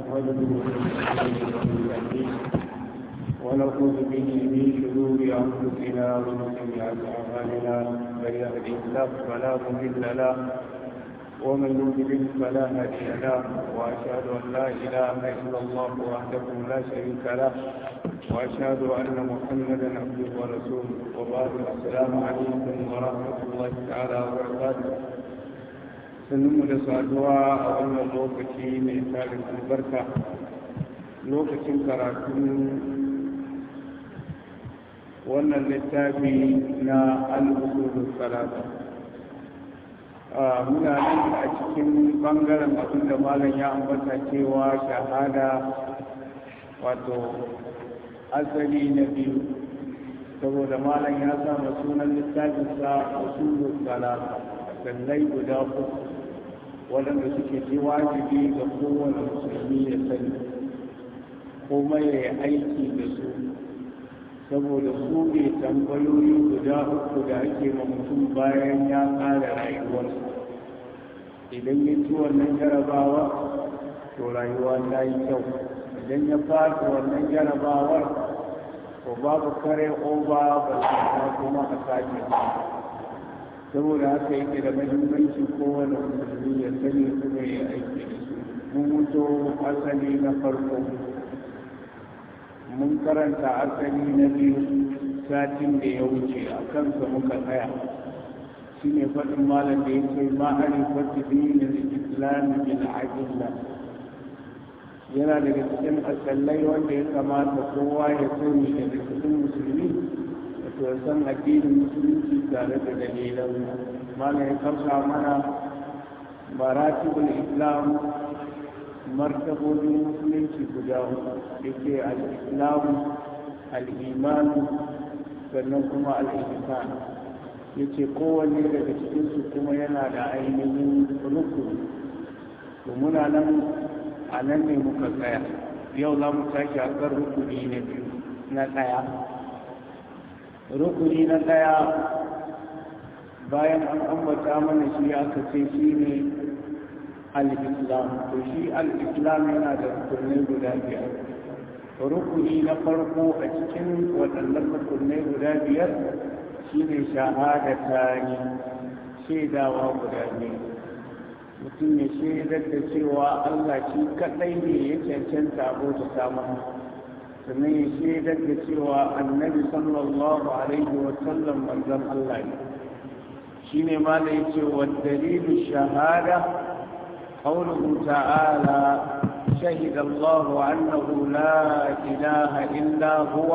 نحمده ونعوذ به من شرور انفسنا ومن سيئات اعمالنا من يهده الله فلا مضل له ومن يضلل فلا هادي له واشهد ان لا اله الا الله وحده لا شريك له واشهد ان محمدا عبده ورسوله وبعد السلام عليكم ورحمه الله تعالى وبركاته sannu da saduwa a wannan lokaci mai tarin albarka lokacin karatun wannan littafi na al'usulun salata muna nan a cikin bangaren abin da malam ya ambata cewa shahada wato asali na biyu saboda malam ya sama sunan littafinsa usulun salata sallai guda uku waɗanda suke ji wajibi ga kowane musulmi ya sani kuma ya yi aiki da su saboda su ne tambayoyi guda uku da ake ma mutum bayan ya ƙara rayuwarsa idan ya ci wannan jarabawa to rayuwa ta yi kyau idan ya fata wannan jarabawar to babu kare oba ba ta kuma a sake saboda haka yake da mahimmanci kowane musulmi ya sani kuma ya aiki da su mun mutu asali na farko mun karanta asali na biyu satin da ya wuce a kansa muka tsaya shi ne faɗin malam da ya ce ma'ari fata dinin islami bil ajilla yana daga cikin asallai wanda ya kamata kowa ya sani daga cikin musulmi wato ya san addinin musulunci tare da dalilan malam ya kamsa mana maratibul islam martabobin musulunci guda yake al-islam al-iman sannan kuma al-ihsan yace kowanne daga cikinsu kuma yana da ainihin rukuni to muna nan a nan ne muka tsaya yau za mu tashi a kan rukuni na biyu na ɗaya rukuni na ɗaya bayan an ambata mana shi aka ce shi ne al-islam to shi al-islam yana da rukunai guda biyar rukuni na farko a cikin waɗannan rukunai guda biyar shi ne shahadata ne shaidawa guda biyu mutum ya shaidar da cewa allah shi kaɗai ne ya cancanta abota samun sannan ya shaidar da cewa annabi sallallahu alaihi wasallam manzon allah ne shi ne ma da ya ce wa dalilu shahada قوله تعالى شهد الله أنه لا إله إلا هو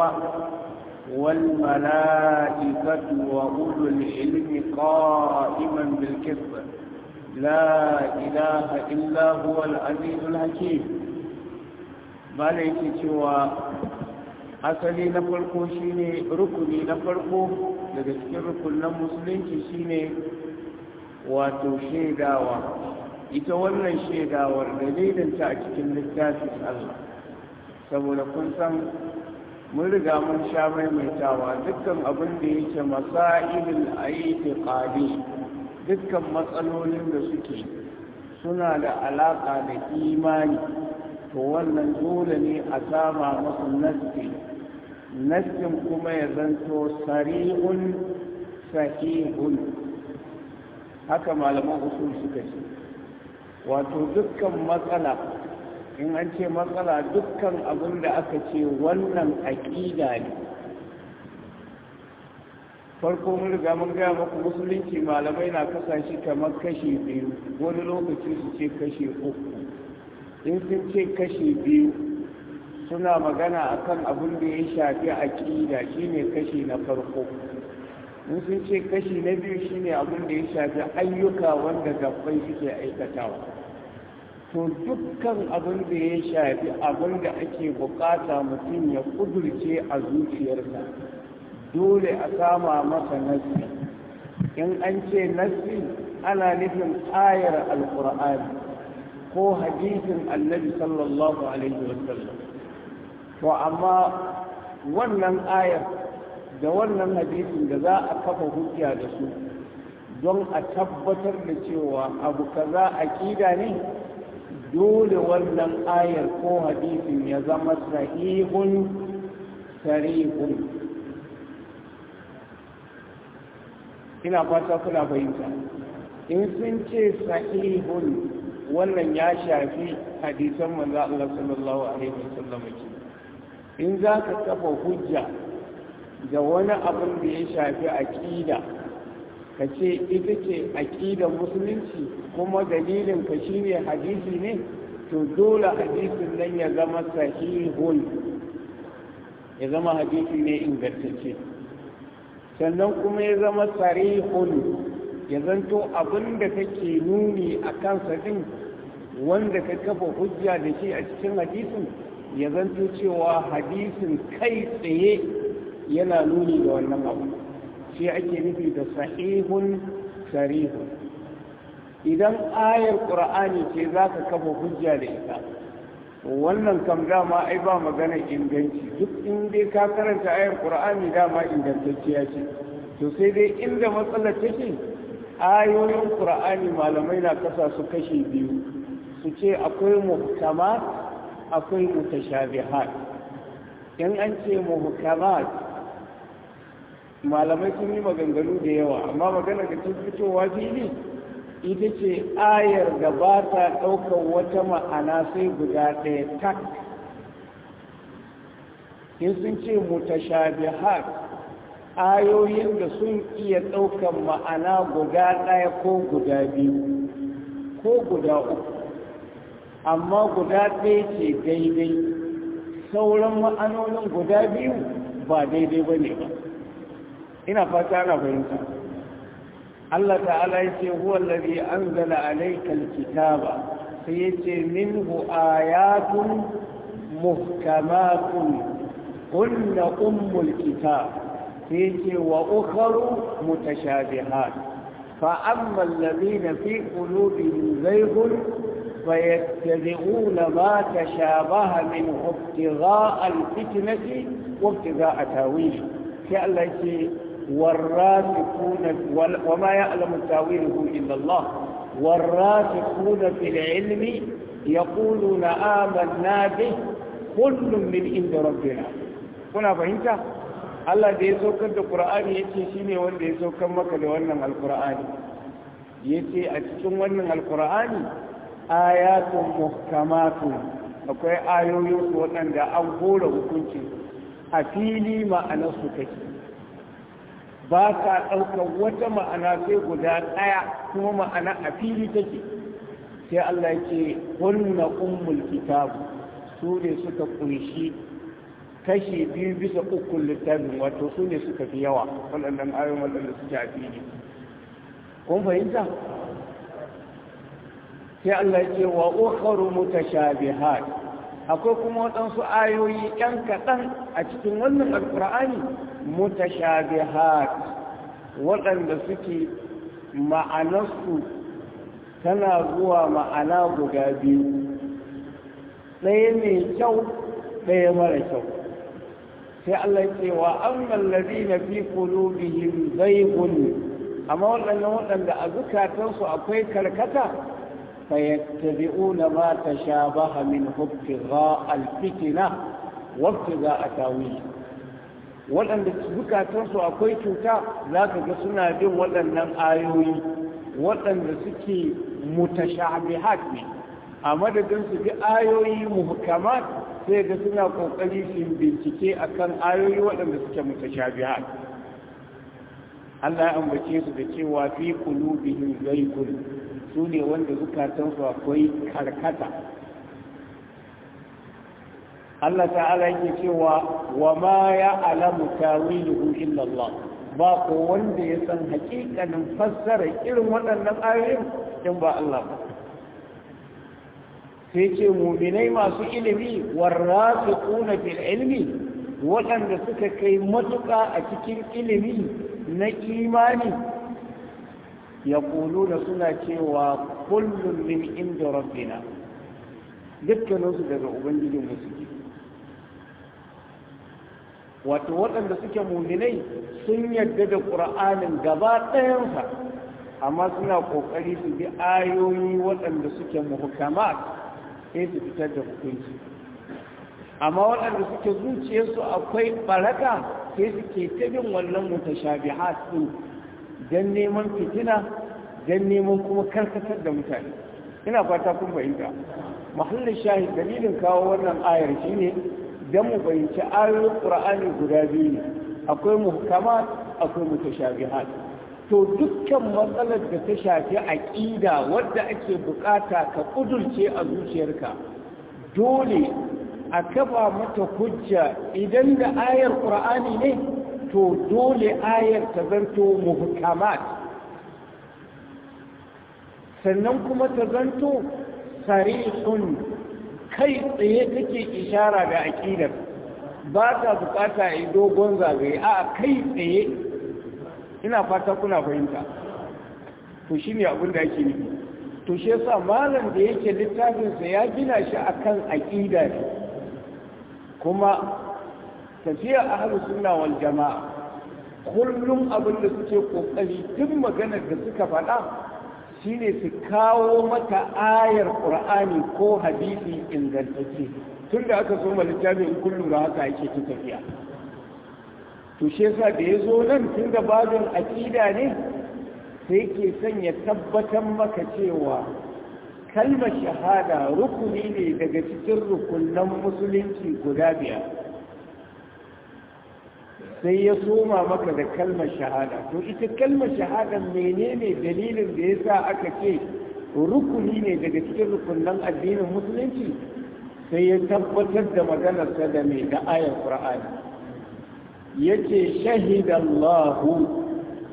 والملائكة وأولو العلم قائما بالكفر لا إله إلا هو العزيز الحكيم malaiki cewa asali na farko shine rukuni na farko daga cikin rukunan musulunci shine wato shaidawa ita wannan shaidawar dalilinta a cikin littafin Allah saboda kun san mun riga mun sha maimaitawa dukkan abin da yake masailul aitiqadi dukkan matsalolin da suke suna da alaka da imani to wannan dole ne a sama masu nasti nassin kuma ya zanto sari'un sahihun haka malaman usul suka ce wato dukkan matsala in an ce matsala dukkan abin da aka ce wannan aƙida ne farko mun riga mun gaya maku musulunci malamai na kasa shi kamar kashi biyu wani lokaci su ce kashi uku in sun ce kashi biyu suna magana akan abin da ya shafi aƙida shine kashi na farko in sun ce kashi na biyu shine abin da ya shafi ayyuka wanda gabbai suke aikatawa to dukkan abin da ya shafi abin da ake bukata mutum ya kudurce a zuciyarsa dole a sama masa nasi in an ce nasi ana nufin ayar alkur'ani ko hadisin annabi sallallahu alaihi wasallam to amma wannan ayar da wannan hadisin da za a kafa hujja da su don a tabbatar da cewa abu kaza aƙida ne dole wannan ayar ko hadisin ya zama sahihun sarihun ina fata kuna fahimta in sun ce sahihun wannan ya shafi hadisan manzo Allah sallallahu alaihi wasallam ke in za ka kafa hujja da wani abin da ya shafi aqida ka ce ita ce aqidar musulunci kuma dalilin ka shine hadisi ne to dole hadisin nan ya zama sahihun ya zama hadisi ne ingantacce sannan kuma ya zama sarihun ya zanto abin da kake nuni a kansa din wanda ka kafa hujja da shi a cikin hadisin ya zanto cewa hadisin kai tsaye yana nuni da wannan abu shi ake nufi da sahihun sarihun idan ayar ƙur'ani ce za ka kafa hujja da ita wannan kam dama ai ba magana inganci duk in dai ka karanta ayar ƙur'ani dama ingantacciya ce to sai dai inda matsalar take ayoyin ƙur'ani malamai na kasa su kashe biyu su ce akwai muhkamat akwai mutashabihat in an ce muhkamat malamai sun yi maganganu da yawa amma magana da tun fitowa fili ita ce ayar da ba ta ɗaukar wata ma'ana sai guda ɗaya tak in sun ce mutashabihat ayoyin da sun iya ɗaukar ma'ana guda ɗaya ko guda biyu ko guda uku amma guda ɗaya ce daidai sauran ma'anonin guda biyu ba daidai ba ne ba ina fata ana fahimta Allah ta'ala ya ce huwa allazi anzala alayka alkitaba sai ya ce minhu ayatun muhkamatun kunna ummul kitab sai ya ce wa ukharu mutashabihat fa amma allazina fi qulubihim zayghun فيتبعون ما تشابه منه ابتغاء الفتنة وابتغاء تاويله كالتي والراسخون وما يعلم تاويله إلا الله والراسخون في العلم يقولون آمنا به كل من عند ربنا kuna fahimta Allah da ya saukar da Qur'ani yace shine wanda ya saukar maka da wannan Al-Qur'ani yace a cikin wannan Al-Qur'ani ayatun muhkamatun akwai ayoyin waɗanda an hora hukunci a fili ma'anarsu take ba ka ɗaukar wata ma'ana sai guda ɗaya kuma ma'ana a fili take sai Allah ce hunna ummul kitabu su ne suka kunshi kashi biyu bisa ukun littafin wato su ne suka fi yawa waɗannan ayoyin waɗanda suke a fili kun fahimta sai Allah ce wa ukharu mutashabihat akwai kuma waɗansu ayoyi ɗan kaɗan a cikin wannan alƙur'ani mutashabihat waɗanda suke ma'anarsu tana zuwa ma'ana guda biyu ɗaya mai kyau ɗaya mara kyau sai Allah ce wa amman ladina fi qulubihim zaygun amma waɗannan waɗanda a zukatansu akwai karkata فيتبعون ما تشابه منه ابتغاء الفتنة وابتغاء تاويله waɗanda zukatansu akwai cuta za ka ga suna bin waɗannan ayoyi waɗanda suke mutashabihat ne a madadin su bi ayoyi muhkamat sai ga suna kokari su bincike akan ayoyi waɗanda suke mutashabihat Allah ya ambace su da cewa fi qulubihim zaygun su ne wanda zukatansu akwai karkata Allah ta'ala yake cewa wa ma ya alamu tawiluhu illa Allah ba ko wanda ya san hakikanin fassara irin waɗannan ayoyin in ba Allah ba sai ce muminai masu ilimi warrasiquna fil ilmi waɗanda suka kai matuƙa a cikin ilimi na imani yaquluna suna cewa kullum min inda rabbina dukkaninsu daga ubangijin musulmi wato waɗanda suke muminai sun yadda da ƙura'anin gaba ɗayansa amma suna ƙoƙari su bi ayoyi waɗanda suke muhkamat sai su fitar da hukunci amma waɗanda suke zuciyarsu akwai baraka sai suke ta bin wannan mutashabihat din don neman fitina don neman kuma karkatar da mutane ina fata kun fahimta mahallin shahid dalilin kawo wannan ayar shine don mu fahimci ayoyin qur'ani guda biyu ne akwai muhkamat akwai mutashabihat to dukkan matsalar da ta shafi aqida wadda ake bukata ka kudurce a zuciyarka dole a kafa mata hujja idan da ayar qur'ani ne to dole ayar ta zanto muhkamat sannan kuma ta zanto sarihun kai tsaye take ishara da aqidar ba ta bukata a dogon zagaye a kai tsaye ina fata kuna fahimta to shine abin da ake nufi to shi yasa malam da yake littafinsa ya gina shi akan aqida ne kuma tafiya ahlus sunna wal jamaa kullum abin da suke kokari duk maganar da suka faɗa shine su kawo mata ayar qur'ani ko hadisi ingantacce tunda aka so ma littafin in kullu da haka yake ta tafiya to shi yasa da ya zo nan tunda babin aqida ne sai ke son ya tabbatar maka cewa kalmar shahada rukuni ne daga cikin rukunan musulunci guda biyar sai ya soma maka da kalmar shahada to ita kalmar shahada menene dalilin da ya sa aka ce rukuni ne daga cikin rukunan addinin musulunci sai ya tabbatar da maganarsa da mai da ayar qur'ani yace shahidallahu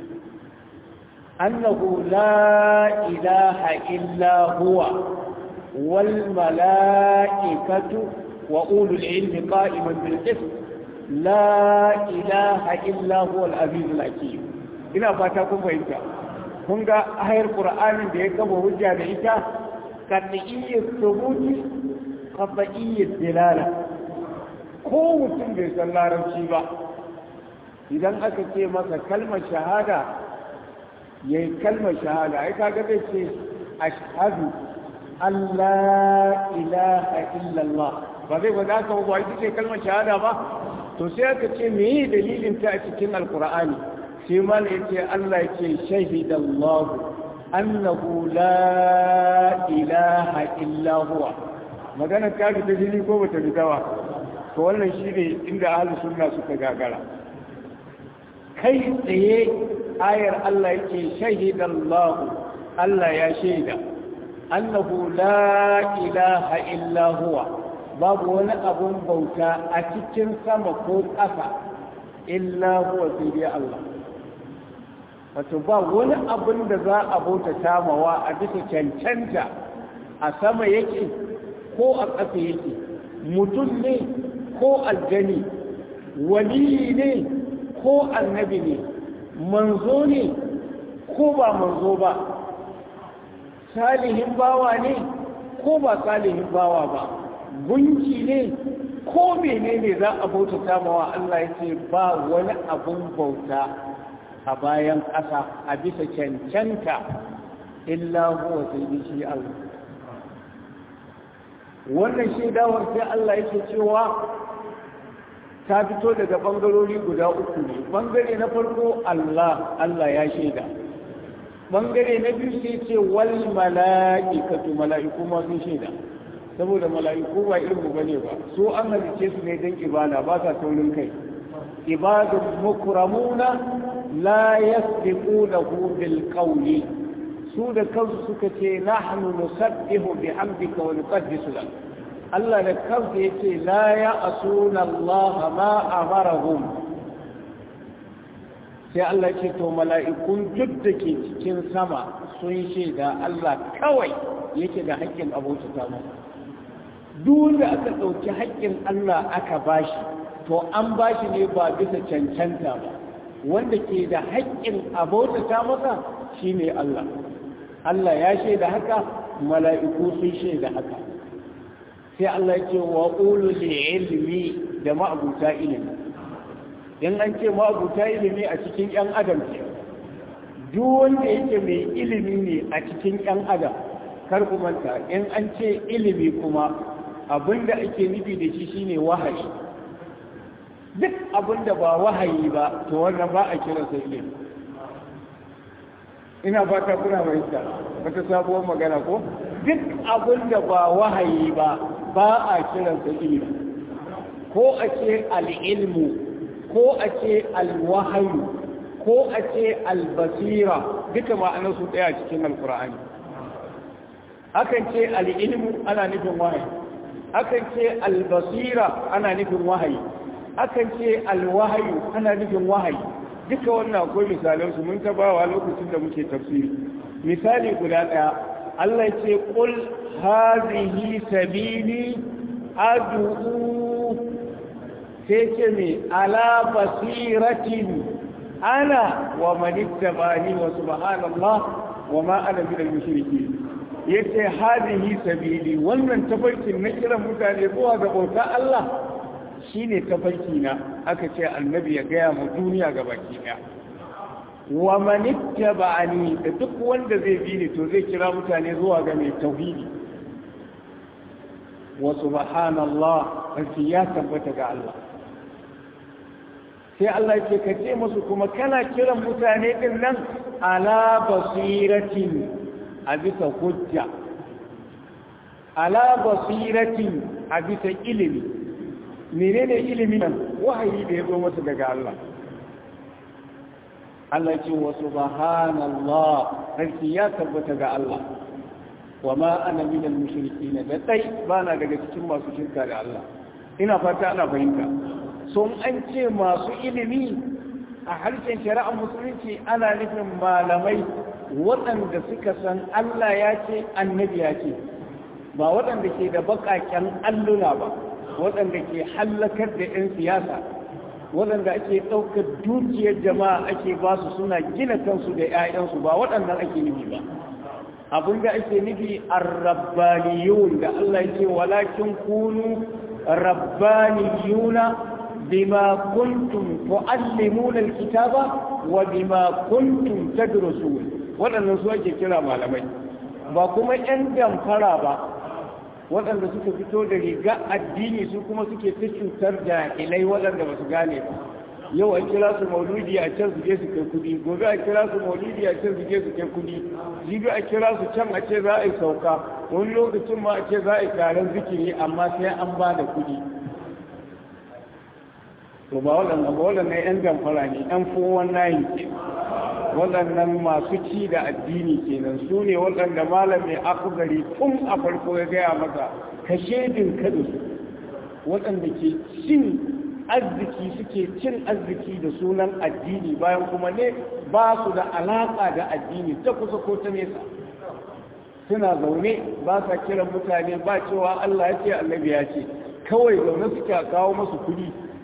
annahu la ilaha illa huwa wal mala'ikatu wa ulul ilmi qa'iman bil qist la ilaha illa huwa al-azizul hakim ina fata kun fahimta kun ga ayar qur'anin da ya kafa hujja da ita qat'iyyat thubuti qat'iyyat dilala ko mutum bai san larabci ba idan aka ce masa kalmar shahada yayi kalmar shahada ai kaga zai ce ashhadu an la ilaha illallah ba zai ba za ka ba ita ce kalmar shahada ba to sai aka ce meye dalilin ta a cikin alkur'ani sai ma ne ce Allah ce shahidallahu annahu la ilaha illa huwa magana ta ta jini ko bata fita ba to wannan shine inda ahlus sunna suka gagara kai tsaye ayar Allah yake shahidallahu Allah ya shaida annahu la ilaha illa huwa babu wani abun bauta a cikin sama ko ƙasa illa huwa sai dai Allah wato ba wani abun da za a bauta tamawa a bisa cancanta a sama yake ko a ƙasa yake mutum ne ko aljani waliyi ne ko annabi ne manzo ne ko ba manzo ba salihin bawa ne ko ba salihin bawa ba gunki ne ko menene za a bautata mawa Allah yake ba wani abun bauta a bayan ƙasa a bisa cancanta illa huwa sai shi Allah wannan shaidawar sai Allah yake cewa ta fito daga bangarori guda uku ne bangare na farko Allah Allah ya shaida bangare na biyu sai ce wal mala'ikatu mala'iku ma sun shaida saboda mala'iku ba irin mu bane ba su an halice su ne don ibada ba sa taurin kai ibadun mukramuna la yasbiqunahu bil qawli su da kansu suka ce nahnu nusabbihu bihamdika wa nuqaddisu lak Allah da kansa yace la ya'suna Allah ma amarahum sai Allah ce to mala'ikun duk da ke cikin sama sun shaida Allah kawai yake da haƙƙin abota masa duk da aka ɗauki haƙƙin Allah aka bashi to an bashi ne ba bisa cancanta ba wanda ke da haƙƙin abota masa shine Allah Allah ya shaida haka mala'iku sun shaida haka sai Allah ya ce wa ulul ilmi da ma'abuta ilimi in an ce ma'abuta ilimi a cikin ‘yan adam ce duk wanda yake mai ilimi ne a cikin ‘yan adam kar ku manta in an ce ilimi kuma abinda ake nufi da shi shine wahayi duk abinda ba wahayi ba to wannan ba a kira sa ilimi ina fata kuna fahimta wata sabuwar magana ko duk abinda ba wahayi ba ba a kira sa ilimi ko a ce al'ilmu ko a ce alwahayu ko a ce albasira duka ma'anar su ɗaya cikin alkur'ani akan ce al'ilmu ana nufin wahayi akan ce albasira ana nufin wahayi akan ce alwahayu ana nufin wahayi duka wannan akwai misalan su mun tabawa lokacin da muke tafsiri misali guda ɗaya Allah ya ce qul hazihi sabili ad'u sai ce me ala basiratin ana wa manittabani wa subhanallah wa ma ana min al-mushrikeen yace hadihi sabili wannan tafarkin na kiran mutane zuwa ga bauta Allah shine tafarki na aka ce annabi ya gaya mu duniya gabaki daya wa manittabani da duk wanda zai bi ni to zai kira mutane zuwa ga mai tauhidi wa subhanallah ya tabbata ga Allah sai Allah ce ka ce musu kuma kana kiran mutane din nan ala basiratin a bisa hujja ala basiratin a bisa ilimi menene ilimi nan wahayi da ya zo masa daga Allah Allah ce wa subhanallah sarki ya tabbata ga Allah wa ma ana min al-mushrikin da dai bana daga cikin masu shirka da Allah ina fata ana fahimta sun an ce masu ilimi a harshen shari'ar musulunci ana nufin malamai waɗanda suka san Allah ya ce annabi ya ce ba waɗanda ke da baƙaƙen alluna ba waɗanda ke hallakar da 'yan siyasa waɗanda ake ɗaukar dukiyar jama'a ake ba su suna gina kansu da 'ya'yansu ba waɗannan ake nufi ba abin da ake nufi arrabbaniyun da Allah ya ce walakin kunu rabbaniyuna بما كنتم تعلمون الكتاب وبما كنتم تدرسون waɗannan su ake kira malamai ba kuma 'yan damfara ba waɗanda suka fito da riga addini su kuma suke ta cutar jahilai waɗanda ba su gane ba yau a kira su mauludi a can su je su kai kudi gobe a kira su maulidi a can su je su kai kudi jibi a kira su can a ce za a yi sauka wani lokacin ma a ce za a yi taron zikiri amma sai an ba da kudi to ba waɗannan ba waɗannan 'yan damfara ne 'yan fowon nayin ke waɗannan masu ci da addini kenan su ne waɗanda malam mai akugari tun a farko ya gaya maka ka shaidin kadu waɗanda ke cin arziki suke cin arziki da sunan addini bayan kuma ne ba su da alaƙa da addini ta kusa ko ta nesa suna zaune ba sa kiran mutane ba cewa Allah ya ce annabi ya ce kawai zaune suke kawo masu kuɗi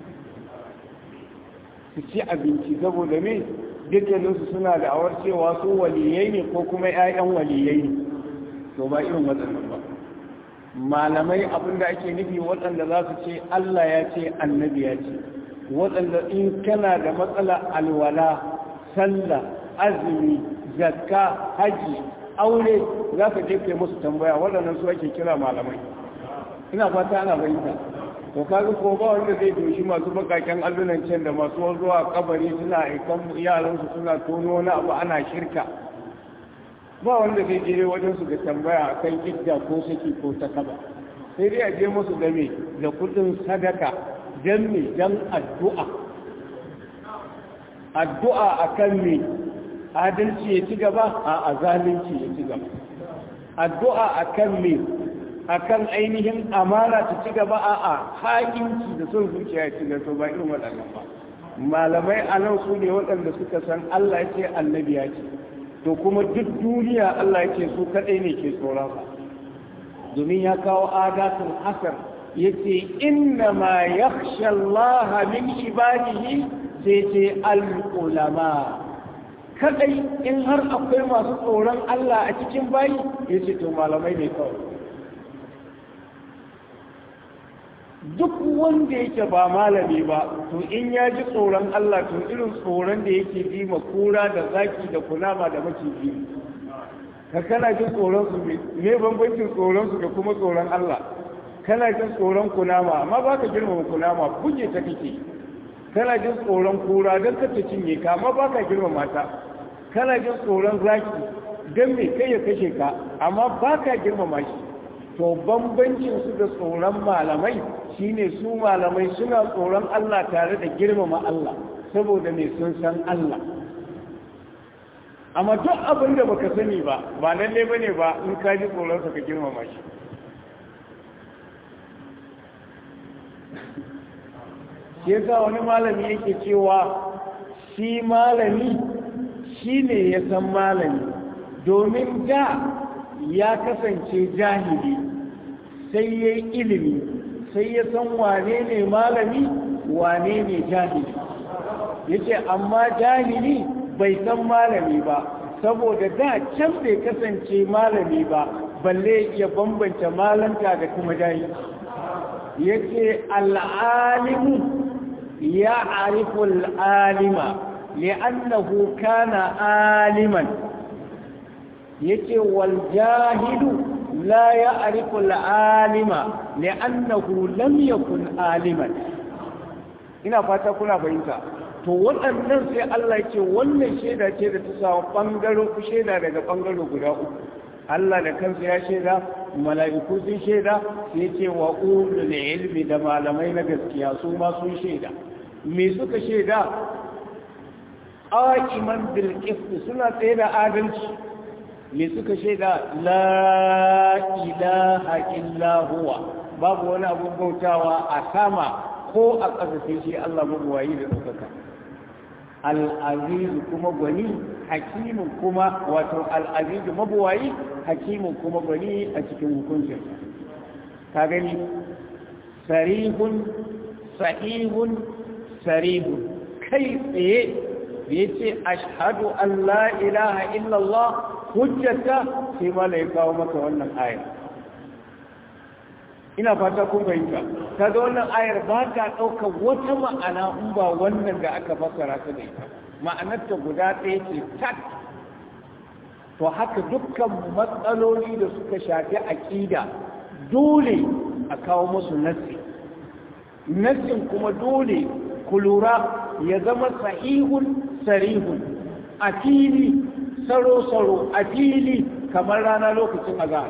su ci abinci saboda me dukkaninsu suna da awar cewa su waliyai ne ko kuma 'ya'yan waliyai ne to ba irin waɗannan ba malamai abinda ake nufi waɗanda za su ce Allah ya ce annabi ya ce waɗanda in kana da matsala alwala sallah azumi zakka haji aure za ka je kai musu tambaya waɗannan su ake kira malamai ina fata ana fahimta to kaga ko ba wanda zai doshi masu bakaken allunan can da masu zuwa kabari suna aikan yaransu suna tono wani abu ana shirka ba wanda zai je wajen su ga tambaya akan idda ko saki ko ta kaba sai dai a je musu da me da kudin sadaka dan me dan addu'a addu'a akan me adalci ya ci gaba a azalunci ya ci gaba addu'a akan me akan ainihin amana ta ci gaba a a haƙinci da son zuciya ya ci gaba ba irin waɗannan ba malamai a nan su ne waɗanda suka san Allah ya ce annabi ya ce to kuma duk duniya Allah ya ce su kaɗai ne ke tsoron sa domin ya kawo adatul hasar ya ce inna ma yakhsha Allah min ibadihi sai ce al-ulama kadai in har akwai masu tsoron Allah a cikin bayi ya ce to malamai ne kawai duk wanda yake ba malami ba to in ya ji tsoron Allah to irin tsoron da yake ji ma kura da zaki da kunama da maciji ka kana jin tsoron su me bambancin tsoron su da kuma tsoron Allah kana jin tsoron kunama amma ba ka girmama kunama buge ta kake kana jin tsoron kura don ka ta cinye ka amma ba ka girmama ta kana jin tsoron zaki don me kai ya kashe ka amma ba ka girmama shi to bambancin su da tsoron malamai shine su malamai suna tsoron Allah tare da girmama Allah saboda me sun san Allah amma duk abin da baka sani ba ba lalle bane ba in ka ji tsoron ka girmama shi shi yasa wani malami yake cewa shi malami shi ne ya san malami domin da ya kasance jahili sai ya yi ilimi sai ya san wane ne malami wane ne jahili ya ce amma jahili bai san malami ba saboda da can bai kasance malami ba balle ya bambanta malanta da kuma jahili ya ce al'alimu ya ariful alima li'annahu kana aliman yace wal jahilu la ya'rifu al-alima li'annahu lam yakun aliman ina fata kuna fahimta to waɗannan sai Allah ce wannan shaida ce da ta samu bangaro ku shaida daga bangaro guda uku Allah da kansa ya shaida mala'iku sun shaida sai ce wa ulul ilmi da malamai na gaskiya su ma sun shaida me suka shaida aqiman bil qist suna tsaye da adalci me suka shaida la ilaha illa huwa babu wani abun bautawa a sama ko a ƙasa sai shi Allah mabuwayi da tsakaka al-aziz kuma gwani hakimin kuma wato al-aziz mabuwayi hakimin kuma gwani a cikin hukuncin ka gani sarihun sahihun sarihun kai tsaye da ya ce ashadu an la ilaha illallah hujjata sai mala ya kawo maka wannan ayar ina fata kun fahimta kaga wannan ayar ba ta ɗaukar wata ma'ana in ba wannan da aka fassara ta da ita ma'anarta guda ɗaya ce tak to haka dukkan matsaloli da suka shafi aƙida dole a kawo musu nassi nassin kuma dole ku lura ya zama sahihun sarihun a fili saro-saro a fili kamar rana lokacin azahar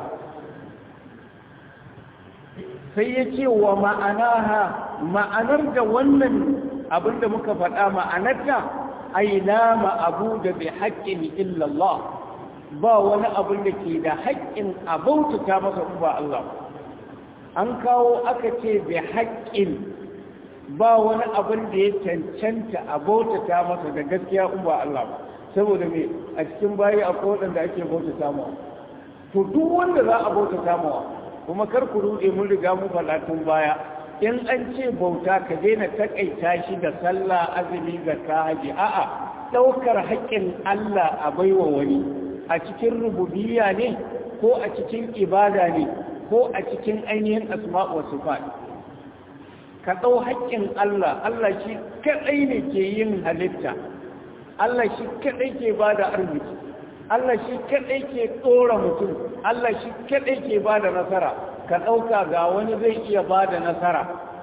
sai ya ce wa ma'anaha ma'anar da wannan abinda muka faɗa ma'anarta aina ma'abu da bai haƙƙin illallah ba wani abin da ke da haƙƙin abautata masa ba Allah an kawo aka ce bai haƙƙin ba wani abin da ya cancanta a bautata masa da gaskiya in ba Allah ba saboda me a cikin bayi akwai waɗanda ake bautata mawa to duk wanda za a bautata mawa kuma kar ku rude mun riga mu faɗa tun baya in an ce bauta ka daina takaita shi da sallah azumi zakka haji a'a ɗaukar haƙƙin Allah a baiwa wani a cikin rububiyya ne ko a cikin ibada ne ko a cikin ainihin asma'u wa sifat ka ɗau haƙƙin Allah, Allah shi kaɗai ne ke yin halitta, Allah shi kaɗai ke ba da arziki, Allah shi kaɗai ke tsora mutum, Allah shi kaɗai ke ba da nasara, ka ɗauka ga wani zai iya ba da nasara.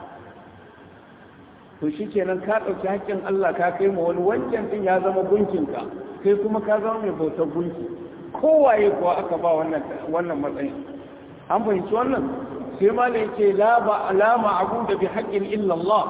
To shi kenan ka ɗauki haƙƙin Allah ka kai ma wani wancan ɗin ya zama gunkinka, kai kuma ka zama mai bautar gunki. Kowaye kuwa aka ba wannan matsayin. An fahimci wannan? sai mala yake la ba alama abu da bi haƙƙin illallah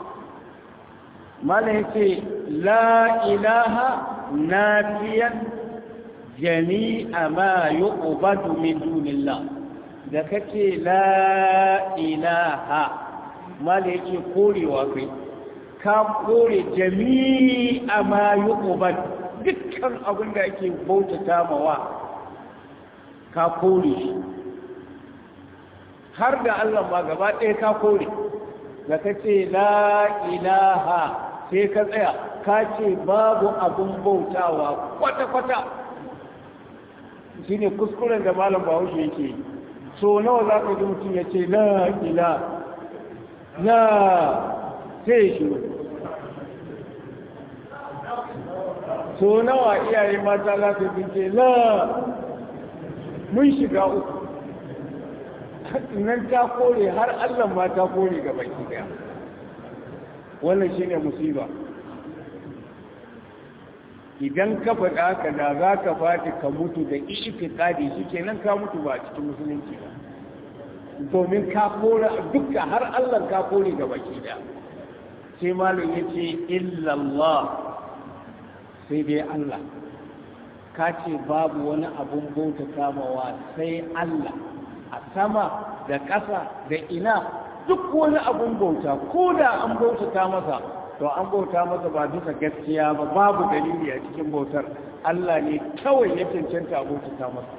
mala yake la ilaha nafiyan jami'a ma yuqbadu min dunillah da kace la ilaha mala yake korewa kai ka kore jami'a ma yuqbad dukkan abin da ake bautata mawa ka kore shi har da Allah ma gaba ɗaya ka kore da ka ce la ilaha sai ka tsaya ka ce babu abin bautawa kwata-kwata shi ne kuskuren da malam bahaushe yake so nawa za ka ji mutum ya ce la ila la sai shi so nawa iyaye mata za su ce la mun shiga uku nan ta kore har Allah ma ta kore ga baki daya wannan shine musiba idan ka faɗa ka da za ka fati ka mutu da itikadi shi kenan ka mutu ba a cikin musulunci ba domin ka kora duka har Allah ka kore ga baki daya sai malam ya ce illallah sai dai Allah ka ce babu wani abun bauta kamawa sai Allah a sama da ƙasa da ina duk wani abun bauta ko da an bautata masa to an bauta masa ba bisa gaskiya ba babu dalili a cikin bautar Allah ne kawai ya cancanta a bautata masa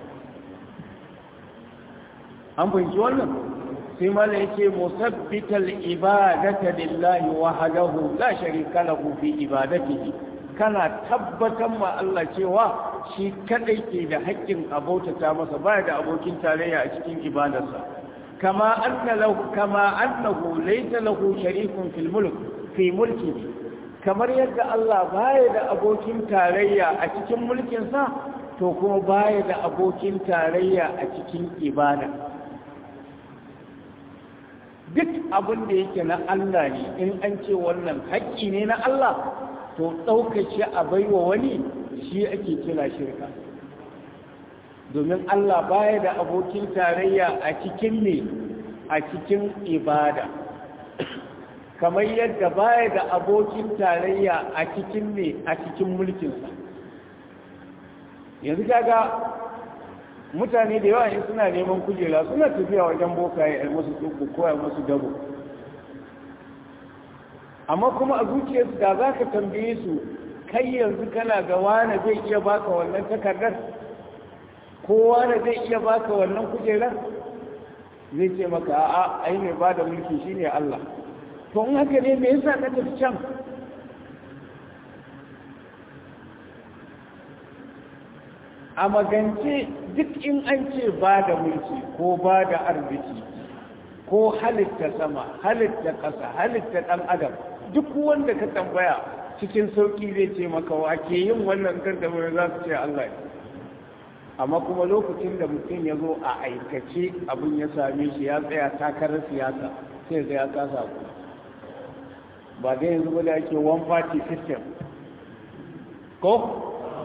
an fahimci wannan sai mala yake musabbital ibadata lillahi wahdahu la sharika lahu fi ibadatihi kana tabbatar ma Allah cewa shi kadai ke da haƙƙin abautata masa baya da abokin tarayya a cikin ibadarsa kama anna lahu kama annahu laysa lahu sharikun fil mulk fi mulki kamar yadda Allah baya da abokin tarayya a cikin mulkin sa to kuma baya da abokin tarayya a cikin ibada duk abin da yake na Allah ne in an ce wannan haƙƙi ne na Allah to ɗaukace a baiwa wani shi ake kira shirka domin Allah baya da abokin tarayya a cikin ne a cikin ibada kamar yadda baya da abokin tarayya a cikin ne a cikin mulkinsa yanzu kaga mutane da yawa in suna neman kujera suna tafiya wajen bokaye a masu tsubu ko a masu dabo amma kuma a zuciyarsu da za ka tambaye su kai yanzu kana ga wane zai iya baka wannan takardar ko wane zai iya baka wannan kujerar zai ce maka a'a ai mai ba da mulki shine Allah to in haka ne me yasa ka tafi can a magance duk in an ce ba da mulki ko ba da arziki ko halitta sama halitta ƙasa halitta ɗan adam duk wanda ka tambaya cikin sauƙi zai ce maka wa ke yin wannan gardamar za su ce Allah ne amma kuma lokacin da mutum ya zo a aikace abin ya same shi ya tsaya takarar siyasa sai ga ya kasa ku ba dai yanzu ba da ake one party system ko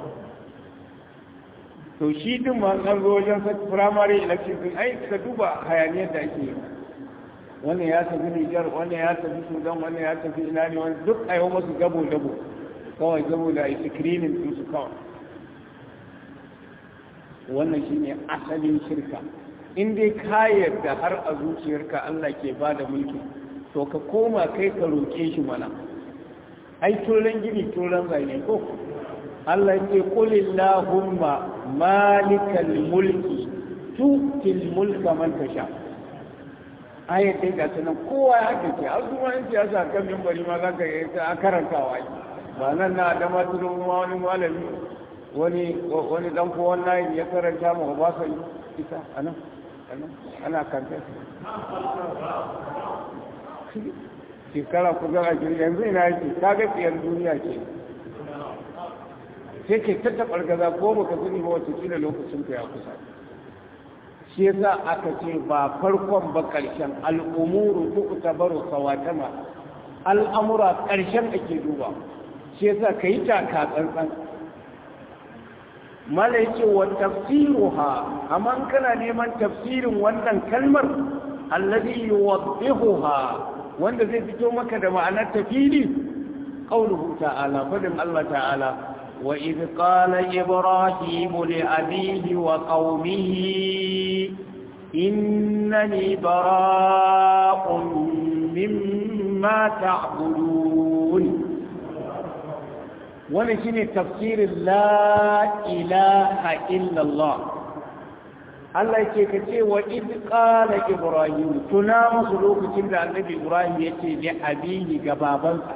to shi din ma an zo wajen primary election din ai ka duba hayaniyar da ake yi wannan ya tafi Nijar wannan ya tafi Sudan wannan ya tafi ina ne wani duk a yi masu gabo dabo kawai gabo da a yi screening din su kawai wannan shine asalin shirka in dai ka yarda har a zuciyarka Allah ke ba da mulki to ka koma kai ka roƙe shi mana ai turan gini turan zane ko Allah ya ce qul illahumma malikal mulki tu'til mulka man tasha ayat dai ga sanan kowa ya haka ce har kuma in siyasa kan mimbari ma zaka yi ta karantawa ba nan na da maturu ma wani malami wani wani dan ko wannan ya karanta mu ba sa ita anan anan ana kanta shekara ku ga ajin yanzu ina yake kaga tsiyar duniya ce sai ke tattaɓar gaza ko baka sani ba wata kila lokacin ka ya kusa shi yasa aka ce ba farkon ba ƙarshen al'umuru ko tabaru sawatama al'amura ƙarshen ake duba shi yasa ka yi taka tsantsan mala yake wa tafsiruha amma kana neman tafsirin wannan kalmar alladhi yuwaddihuha wanda zai fito maka da ma'anar tafili qauluhu ta'ala fadin Allah ta'ala وإذ قال إبراهيم لأبيه وقومه إنني براء مما تعبدون ونشن تفسير لا إله إلا الله Allah yake ka ce wa id qala ibrahim tuna musu lokacin da annabi ibrahim yace li abihi ga babansa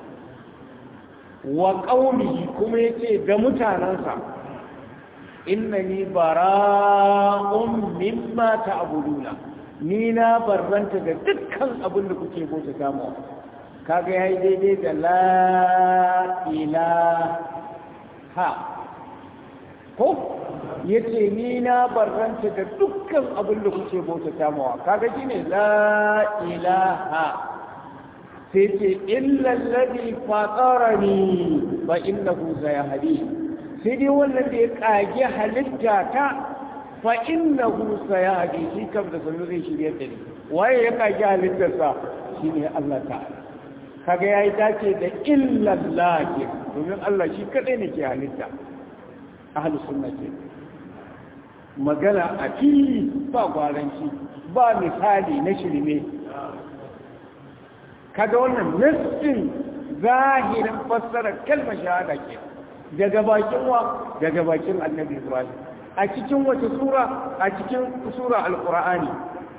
wa qaumihi kuma yace da mutanansa innani bara'un mimma ta'buduna ni na barranta da dukkan abin da kuke bauta kama kaga yayi daidai da la ilaha ko ya ce ni na barranta da dukkan abin da kuke bautata mawa kaga shine la ilaha sai ce illallazi fatarani fa innahu sayahdi sai dai wannan da ya kage halitta ta fa innahu sayahdi shi kam da sanu zai shirye da ni waye ya kage halittarsa shine Allah ta'ala kaga yayi dace da illallahi domin Allah shi kadai ne ke halitta ahlus sunna ke magana a fili ba gwaranci ba misali na shirme kaga wannan nassin zahirin fassarar kalmar shahada ke daga bakin wa daga bakin annabi ibrahim a cikin wace sura a cikin sura alqur'ani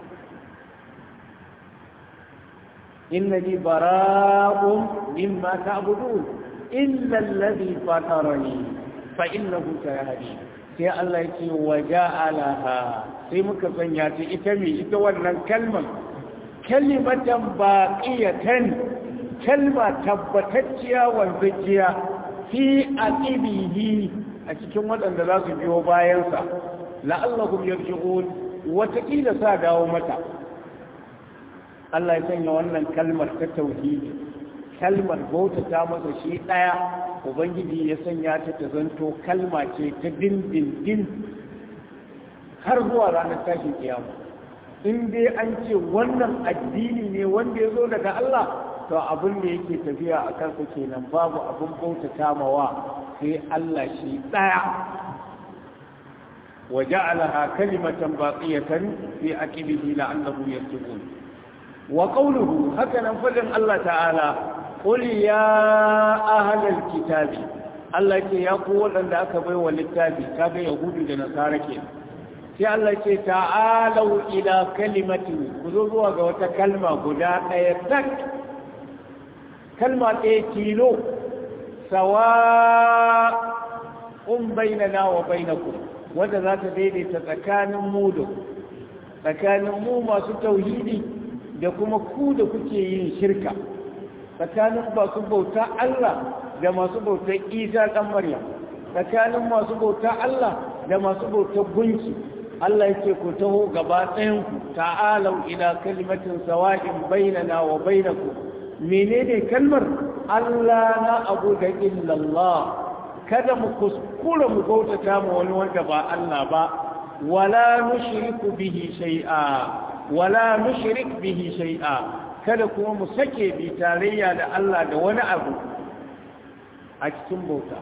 innani bara'un mimma ta'budun illa alladhi fatarani fa innahu sayahdi sai Allah yake waja'alaha sai muka sanya ta ita me ita wannan kalmar kalimatan baqiyatan kalma tabbatacciya wanzajiya fi aqibihi a cikin waɗanda za su biyo bayansa la'allahum yarji'un wataƙila sa dawo mata Allah ya sanya wannan kalmar ta tauhidi kalmar bautata masa shi ɗaya ubangiji ya sanya ta ta zanto kalma ce ta dindindin har zuwa ranar tashin kiyama in dai an ce wannan addini ne wanda ya zo daga Allah to abin da yake tafiya a kansa kenan babu abin bautata mawa sai Allah shi ɗaya وجعلها كلمة باقية في عقبه لعله يتقون وقوله هكذا فلن الله تعالى قل يا أهل الكتاب الله يقول أن أكبر والكتاب كاب يهود لنصارى sai Allah ce ta'alau ila kalimati ku zo zuwa ga wata kalma guda ɗaya tak kalma ɗaya tilo sawa un bainana wa bainakum wanda za ta daidaita tsakanin mu da tsakanin mu masu tauhidi da kuma ku da kuke yin shirka tsakanin masu bauta Allah da masu bauta Isa ɗan Maryam tsakanin masu bauta Allah da masu bauta gunki Allah yake ku taho gaba ɗayan ku ta'alau ila kalimatin sawa'in bainana wa bainakum menene kalmar Allah na abu da illallah kada mu kuskura mu bautata mu wani wanda ba Allah ba wala nushriku bihi shay'a wala nushrik bihi shay'a kada kuma mu sake bi tarayya da Allah da wani abu a cikin bauta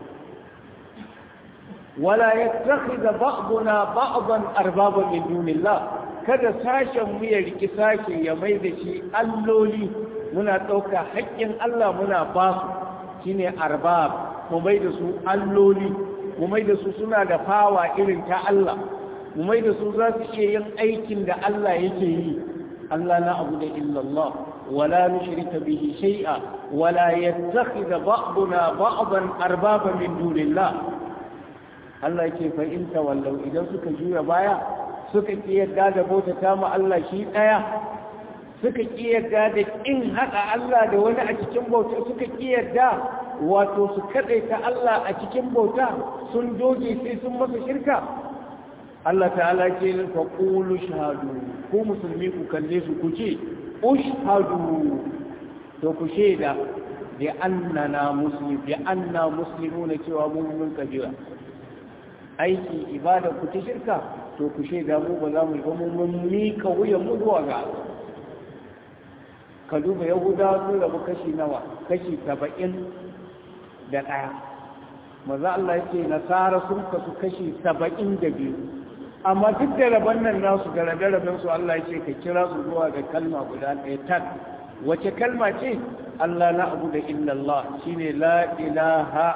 wala yattakhidha ba'duna ba'dan arbaba min dunillah kada sashen mu ya riki sashe ya mai da shi alloli muna ɗauka haƙƙin Allah muna ba su shine arbab mu mai da su alloli mu mai da su suna da fawa irin ta Allah mu mai da su za su iya yin aikin da Allah yake yi Allah na abu da illallah wala nushrika bihi shay'a wala yattakhidha ba'duna ba'dan arbaba min dunillah Allah yake fa in tawallau idan suka juya baya suka ki yadda da bautata mu Allah shi daya suka ki yadda da in haɗa Allah da wani a cikin bauta suka ki yadda wato su kaɗaita Allah a cikin bauta sun doge sai sun masa shirka Allah ta'ala ce fa qulu shahadu ku musulmi ku kalle su ku ce ushhadu to ku shaida bi annana muslim bi anna muslimuna cewa mu mun kabira aiki ibada ku ta shirka to ku shaida mu ba za mu yi ba mu mun mika wuyan mu zuwa ga Allah ka duba yahudawa sun rabu kashi nawa kashi saba'in da ɗaya maza Allah yake nasara sun kasu kashi saba'in da biyu amma duk da rabon nan nasu da rabe-raben su Allah yake ka kira su zuwa ga kalma guda ɗaya tak wace kalma ce Allah na abu da illallah shine la ilaha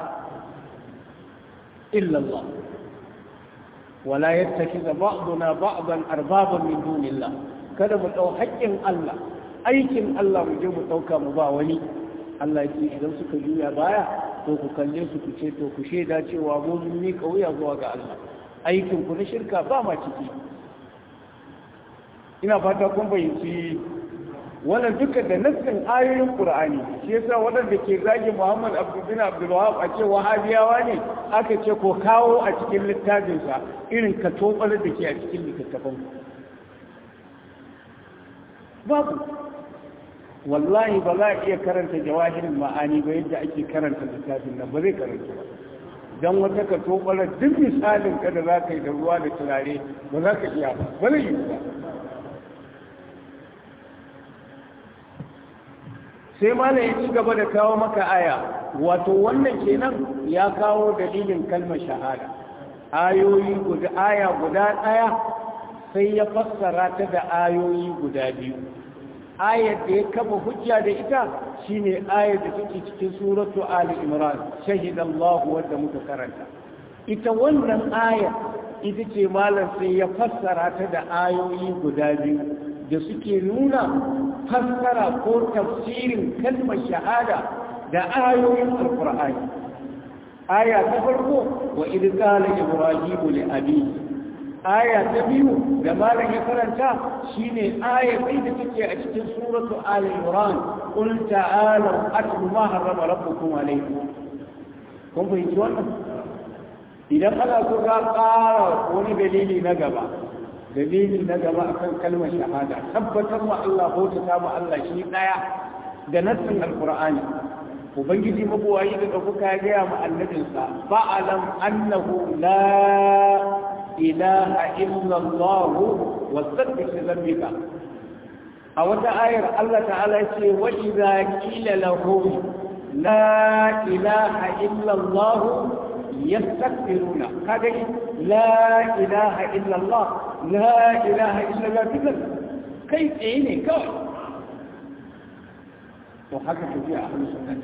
illallah wala yattakiza ba'duna ba'dan arbaban min dunillah kada mu dau haƙƙin Allah aikin Allah mu je mu ɗauka mu ba wani Allah ce idan suka juya baya to ku kalle su ku ce to ku shaida cewa mun ni kauya zuwa ga Allah aikin ku na shirka ba ma ciki ina fata kun bayyanci wannan duka da nassin ayoyin qur'ani shi yasa waɗanda ke zagi muhammad abdul abdul wahab a ce wahabiyawa ne aka ce ko kawo a cikin littafinsa irin ka tobar da ke a cikin littattafan babu wallahi ba za a iya karanta jawahirin ma'ani ba yadda ake karanta littafin nan ba zai karanta ba don wata ka tobara duk misalin ka da za ka yi da ruwa da turare ba za ka iya ba ba zai yi ba sai malam ya ci gaba da kawo maka aya wato wannan kenan ya kawo dalilin kalmar shahada ayoyi guda aya guda ɗaya sai ya fassara ta da ayoyi guda biyu ayar da ya kafa hujja da ita shine ayar da take cikin suratu ali imran shahidallahu wanda muka karanta ita wannan aya ita ce malam sai ya fassara ta da ayoyi guda biyu da suke nuna fassara ko tafsirin kalmar shahada da ayoyin alqur'ani aya ta farko wa idh qala ibrahimu li abihi aya ta biyu da malam ya karanta shine aya sai da take a cikin suratu al-imran qul ta'alu atlu ma harrama rabbukum alaykum kun fahimci wannan idan ana so ka ƙara wani dalili na gaba dalili na gaba akan kalmar shahada tabbatar ma Allah ko ta ma Allah shi daya da nassin alqur'ani ubangiji mabuwayi da ɗaukuka ya gaya ma annabinsa fa'alam annahu la ilaha illallah wasabbih dhanbika a wata ayar Allah ta'ala ce wa idza qila lahum la ilaha illallah yastakbiruna kaga la ilaha illallah la ilaha illallah duka kai tsaye ne kawai to haka tafi a hannun sunnati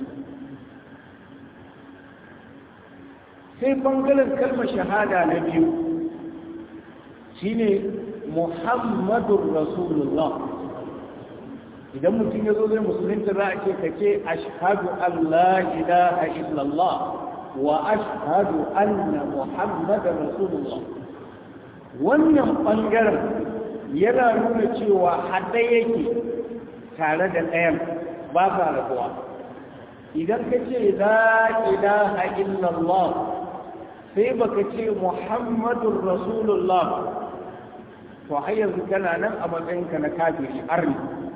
sai bangaren kalmar shahada na biyu shine muhammadun rasulullah idan mutum ya zo zai musulunta za a ce ka ce ashhadu an la ilaha illallah wa ashhadu anna muhammadan rasulullah wannan bangaren yana nuna cewa hada yake tare da ɗayan ba sa rabuwa idan ka ce la ilaha illallah sai baka ce muhammadun rasulullah to har yanzu kana nan a matsayinka na kafiri arni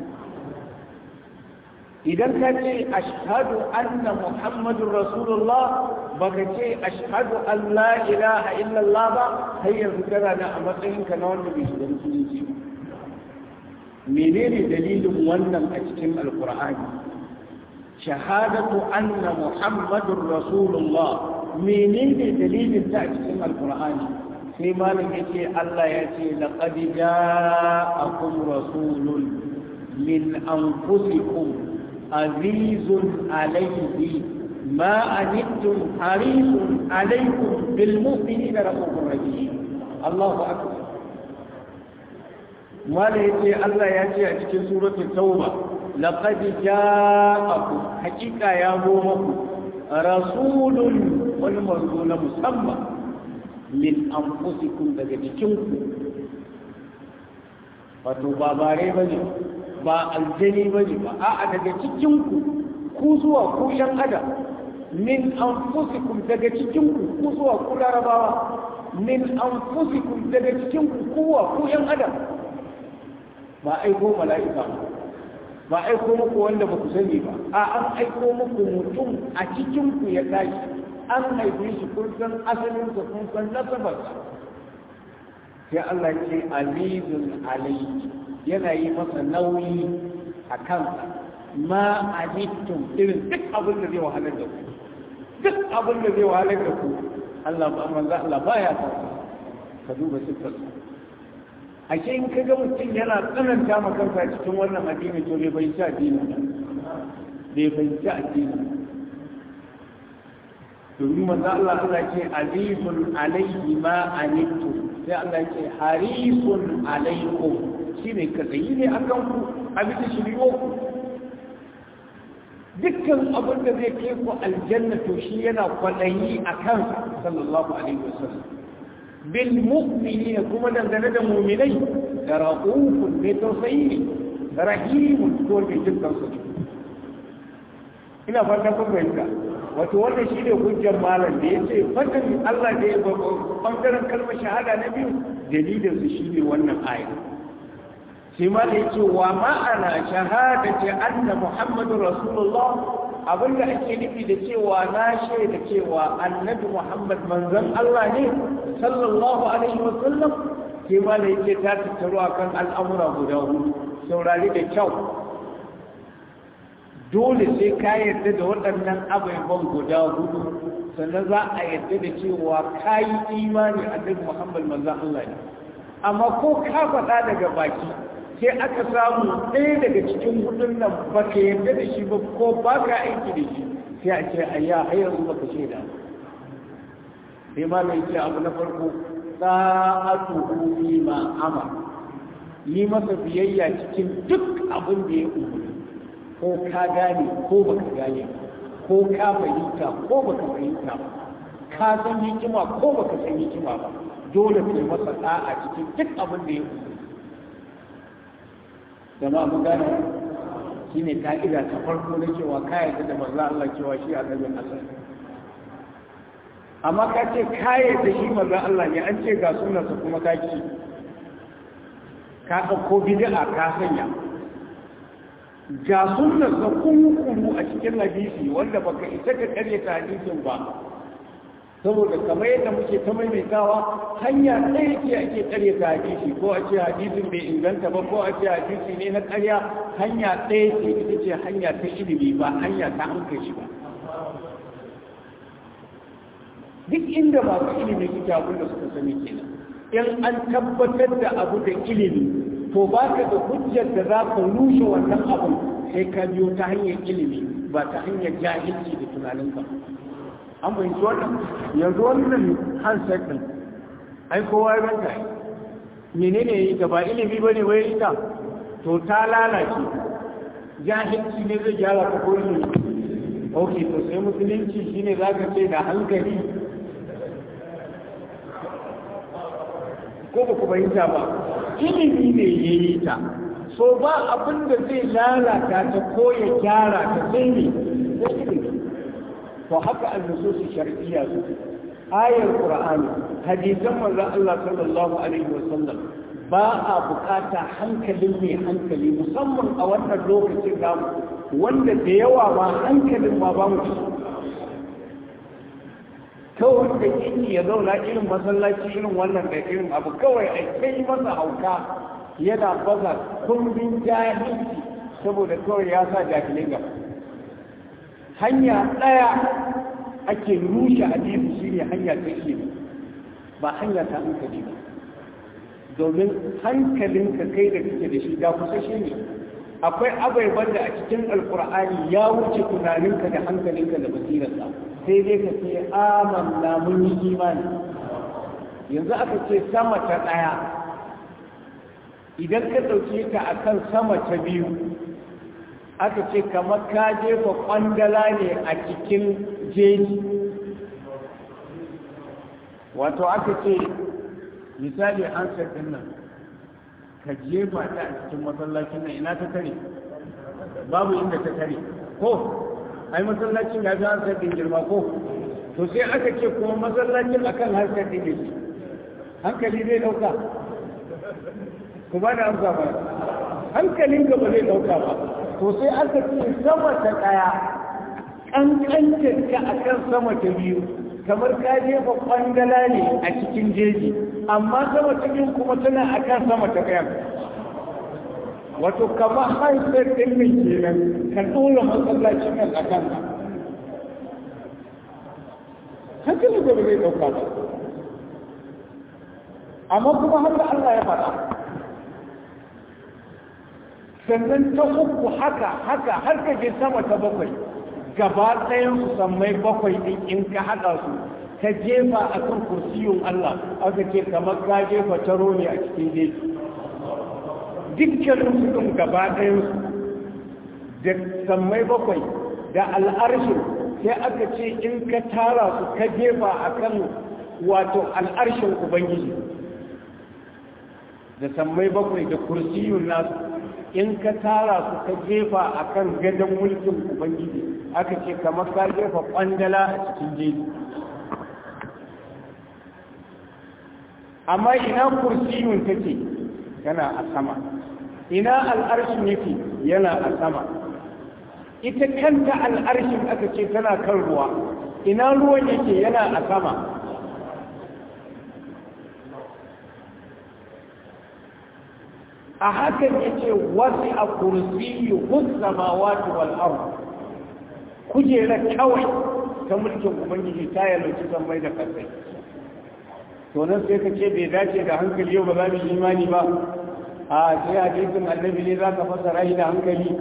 idan ka ce ashhadu anna muhammadun rasulullah baka ce ashhadu an la ilaha illallah ba har yanzu kana nan a matsayinka na wanda bai shiga musulunci menene dalilin wannan a cikin alkur'ani shahadatu anna muhammadun rasulullah menene dalilin ta a cikin alkur'ani sai malam yace Allah ya ce laqad ja'akum rasulun min anfusikum azizun alayhi ma anittum harisun alaykum bil mu'minina rahmanur rahim Allahu akbar malam yace Allah ya ce a cikin suratul tauba laqad ja'akum haqiqa ya zo muku rasulun wani manzo na musamman min anfusikum daga jikinku wato ba bare ba ne ba aljani ba ne ba a'a daga cikinku ku zuwa ku yan adam min anfusikum daga cikinku ku zuwa ku larabawa min anfusikum daga cikinku kuwa ku yan adam ba aiko mala'ika ba ba aiko muku wanda ba ku sani ba a an aiko muku mutum a cikinku ya tashi an haife shi kun san asalinsa kun san nasabarsa sai Allah ce azizun alayhi yana yi masa nauyi a kansa ma ajittum irin duk abin da zai wahalar da ku duk abin da zai wahalar da ku Allah ba manzo Allah baya sa ka duba sifar ashe in kaga mutum yana tsananta ma kansa cikin wannan addini to bai bai ci addini bai bai ci addini domin manzo Allah Allah ce azizun alayhi ma anittu sai Allah ce harisun alaikum shine katsayi ne akan ku a bisa shiriyo ku dukkan abin da zai kai ku aljanna to shi yana kwadayi a kansa sallallahu alaihi wasallam bil mu'minina kuma dangane da mu'minai da raqufun ne tausayi rahimun ko mai jin kansu ne ina fatan kun fahimta wato wannan shi ne hujjar malam da ya ce fatan Allah da ya bangaren kalmar shahada na biyu dalilin su shi ne wannan aya sai ma da ya ce wa ma'ana shahadati anna muhammadu rasulullah abinda ake nufi da cewa na shaida cewa annabi muhammad manzon Allah ne sallallahu alaihi wa sallam sai ma da ya ce ta tattaro akan al'amura guda hudu saurari da kyau dole sai ka yarda da waɗannan abubuwan guda hudu sannan za a yarda da cewa ka yi imani annabi muhammad manzan Allah ne amma ko ka faɗa daga baki sai aka samu ɗaya daga cikin hudun nan ba ka yarda da shi ba ko ba ka aiki da shi sai a ce ayya har yanzu ba ka shaida sai ma mai ce abu na farko sa'atuhu fi ma ama yi masa biyayya cikin duk abin da ya umarni ko ka gane ko baka gane ko ka fahimta ko baka fahimta ka san hikima ko baka san hikima ba dole ka masa da'a cikin duk abin da ya umarni jama'a mun gane shine ka'ida ta farko na cewa ka yarda da manzo Allah cewa shi annabin Allah amma ka ce ka yarda shi manzo Allah ne an ce ga sunansa kuma ka ki ka ɗauko bid'a ka sanya ga sunnar da kuru a cikin hadisi wanda baka isa ka karya ta hadisin ba saboda kamar yadda muke ta maimaitawa hanya ɗaya ce ake karya ta hadisi ko a ce hadisin bai inganta ba ko a ce hadisi ne na karya hanya ɗaya ce ita ce hanya ta ilimi ba hanya ta hankali ba duk inda masu ilimi suke abin da suka sani kenan in an tabbatar da abu da ilimi to ba ka da hujjar da za ka rushe wannan abin sai ka biyo ta hanyar ilimi ba ta hanyar jahilci da tunaninka an fahimci wannan yanzu wannan handset din ai kowa ya ranka menene yi ta ba ilimi ba ne wai ita to ta lalace jahilci ne zai gyara ka ko ilimi ok to sai musulunci shine za ka ce da hankali ko ba ku fahimta ba ilimi ne ya yi ta so ba abin da zai lalata ta ko ya gyara ta sai ne sai ilimi to haka annususu shar'iyya su ayar qur'ani hadisan manzon Allah sallallahu alaihi wasallam ba a bukata hankalin mai hankali musamman a wannan lokacin namu wanda da yawa ma hankalin ma ba mu kawai da yake ya zauna irin masallaci irin wannan da irin abu kawai a kai masa hauka yana baza kumbin jahilci saboda kawai ya sa jahilai gaba hanya ɗaya ake rushe hadisi shine hanya ta ilimi ba hanya ta hankali ba domin hankalinka kai da kake da shi da kusa shi ne akwai abaiban da a cikin alkur'ani ya wuce tunaninka da hankalinka da basirarsa sai dai ka ce amanna mun yi imani yanzu aka ce sama ta ɗaya idan ka ɗauke ta a kan sama ta biyu aka ce kamar ka jefa ƙwandala ne a cikin jeji wato aka ce misali an ɗin nan ka jefa ta a cikin masallacin nan ina ta tare babu inda ta tare ko ai masallacin ya fi hansar ɗin girma ko to sai aka ce kuma masallacin akan hansar ɗin ne hankali zai ɗauka ku ba da amsa ba hankalin gaba zai ɗauka ba to sai aka ce sama ta ɗaya ƙanƙancin ka akan sama ta biyu kamar ka jefa kwangala ne a cikin jeji amma sama ta biyu kuma tana akan sama ta ɗayan wato kamar haifar ɗin mai kenan ka ɗora masallacin nan a kanka hankali da ba zai ɗauka ba amma kuma haka Allah ya faɗa sannan ta uku haka haka har ka je sama ta bakwai gaba ɗayan su sammai bakwai ɗin in ka haɗa su ka jefa a kan kursiyun Allah aka ce kamar ka jefa taro ne a cikin jeji dukkanin su ɗin gaba ɗayan su da sammai bakwai da al'arshin sai aka ce in ka tara su ka jefa a kan wato al'arshin ubangiji da sammai bakwai da kursiyun nasu in ka tara su ka jefa a kan gadon mulkin ubangiji aka ce kamar ka jefa kwandala a cikin jeji amma ina kursiyun take yana a sama ina al'arshin yake yana a sama ita kanta al'arshin aka ce tana kan ruwa ina ruwan yake yana a sama a hakan yake wasu a kursiyu hussamawati wal ardh kujera kawai ta mulkin ubangiji ta yalwaci san mai da kasai to nan sai ka ce bai dace da hankali yau ba za mu yi imani ba a sai hadisin annabi ne za ka fasara shi da hankali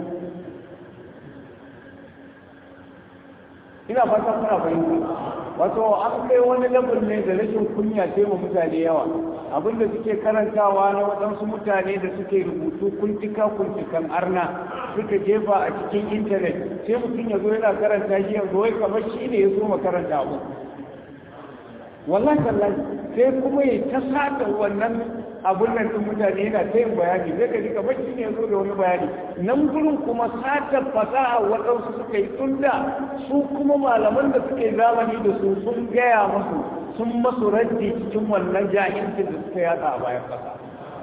ina fata kuna fahimta wato an kai wani labar ne da rashin kunya sai mu mutane yawa abinda suke karantawa na waɗansu mutane da suke rubutu kuntika kuntikan arna suka jefa a cikin intanet sai mutum ya zo yana karanta shi yanzu wai kamar shi ne ya so makaranta abu wallahi tallahi sai kuma ya ta sata wannan abun nan din mutane yana ta yin bayani zai ka ji kamar shi ne ya zo da wani bayani nan gurin kuma sata fasaha waɗansu suka yi tunda su kuma malaman da suke zamani da su sun gaya masu sun masu raddi cikin wannan jahilcin da suka yada a bayan ƙasa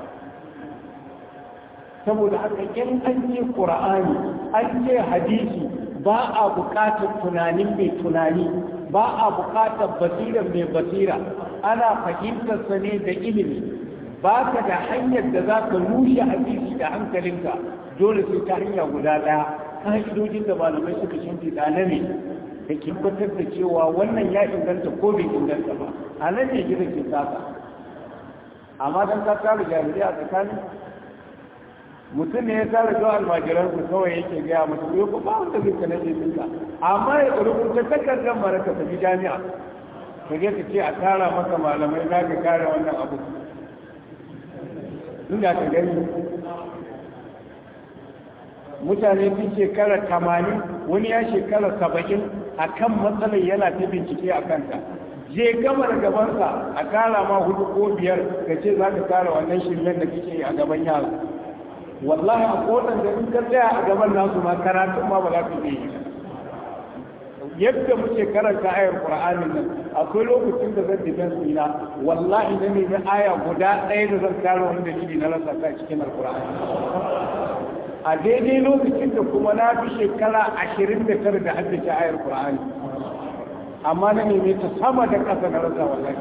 saboda haka in an ce ƙura'ani an ce hadisi ba a buƙatar tunanin mai tunani ba a buƙatar basira mai basira ana fahimtarsa ne da ilimi ba ka da hanyar da za ka rushe hadisi da hankalinka dole sai ta hanya guda ɗaya ka'idojin da malamai suka shimfiɗa na ne da tabbatar da cewa wannan ya inganta ko bai inganta ba a nan ne gida ke saka amma don ka tara jami'ai a tsakanin mutum ne ya tara zuwa almajiran su kawai yake gaya musu yau ba wanda zai kana ce dinka amma ya rubuta takardar mara ka tafi jami'a ka je ka ce a tara maka malamai za ka kare wannan abu inda ka gani mutane sun shekara tamanin wani ya shekara saba'in a kan matsalar yana ta bincike a kanta je gama da gabansa a kara ma hudu ko biyar ka ce za ka kara wannan shirmen da kake a gaban yara wallahi a kodan da in ka tsaya a gaban nasu ma karatun ma ba za ka yi yadda muke karanta ayar qur'anin nan akwai lokacin da zan digan ina wallahi na nemi aya guda ɗaya da zan kare wani dalili na rasa ta cikin alqur'ani a daidai lokacin da kuma na fi shekara ashirin da tara da haddace ayar qur'ani amma na nemi ta sama da ƙasa na rasa wallahi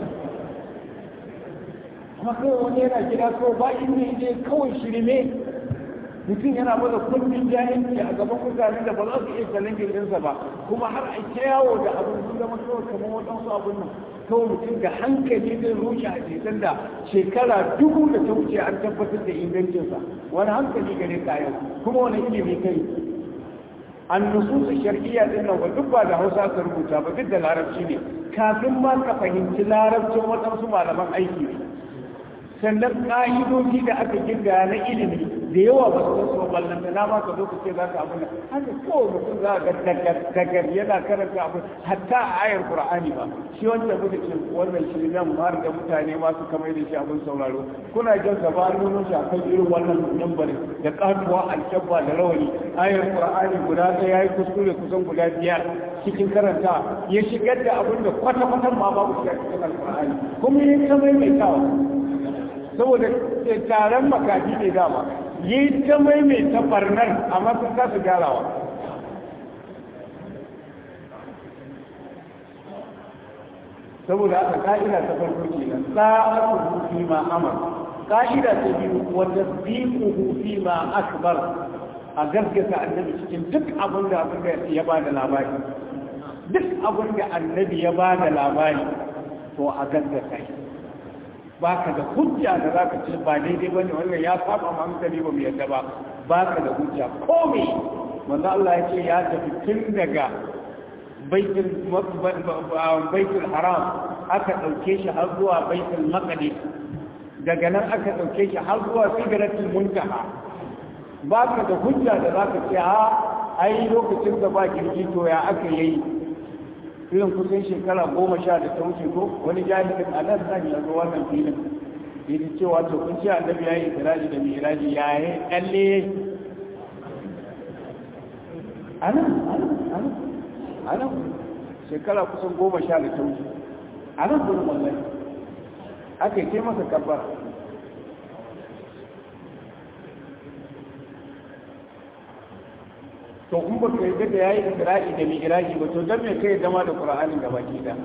amma kawai wani yana gida kawai ba inda ya je kawai shirme mutum yana maza kundin jahilci a gaban mutanen da ba za su iya challenge ɗinsa ba kuma har a ta yawo da abin sun zama kawai kamar waɗansu abin nan kawai mutum da hankali zai rushe a jikin da shekara dubu da ta wuce an tabbatar da ingancinsa wani hankali gare ka yau kuma wani ilimi kai an nususu shar'iyya din nan duk ba da hausa ka rubuta ba duk da larabci ne kafin ma ka fahimci larabcin waɗansu malaman aiki ne sannan ƙa'idoji da aka girga na ilimi da yawa ba su wasu ballan da na ma ka zo ka ce za ka abu haka kowane mutum za ga dagar yana karanta abu hatta a ayar qur'ani ba shi wanda muka ce wannan shi nan har da mutane ma su kamar da shi abin sauraro kuna jin sa ba nuno shi akan irin wannan lambarin da katuwa alkyabba da rawani ayar qur'ani guda ɗaya yayi kuskure kusan guda biyar cikin karanta ya shigar da abin da kwata-kwata ma babu shi a cikin alqur'ani kuma ya kamar mai kawo saboda taron makafi ne dama yi ta maimaita barnar amma sun kasa gyarawa saboda aka ka'ida ta farko ke nan sa'atu fi ma amar ka'ida ta biyu wa tasdiquhu fi ma akbar a gaskata annabi cikin duk abin da abin da ya ba da labari duk abin da annabi ya ba da labari to a gaskata shi ba ka da hujja da za ka ce ba daidai ba ne wannan ya saba ma hankali ba mu yadda ba ba ka da hujja ko me manzo Allah ya ce ya tafi tun daga baitul baitul haram aka dauke shi har zuwa baitul maqdis daga nan aka dauke shi har zuwa sidratul muntaha ba ka da hujja da za ka ce a ai lokacin da ba kirki to ya aka yi irin kusan shekara goma sha da ta wuce ko wani jami'in a nan zan yanzu wannan filin yi cewa to kun ce annabi ya yi ikiraji da miraji ya yi kalle anan anan anan anan shekara kusan goma sha da ta wuce anan gudun wallahi aka yi masa kabbara to in ba ka yadda da ya yi ikiraji da miraji ba to don me kai zama da ƙura'anin gaba ki da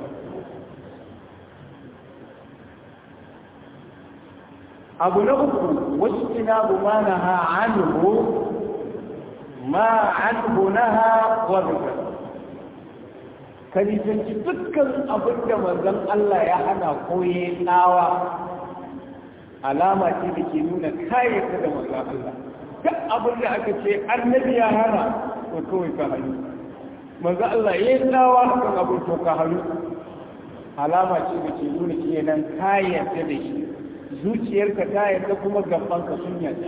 abu na uku wasu ina bu ma na ha anhu ma anhu na ha wadda ka nisanci dukkan abin da manzon Allah ya hana koye tsawa alama ce da ke nuna kayyata da manzon Allah duk abin da aka ce annabi ya hana to kawai ka hannu manzo Allah ya yi tsawa kan abin to ka hannu alama ce da ke nuna kenan ka yarda da shi zuciyarka ta yarda kuma gabanka sun yarda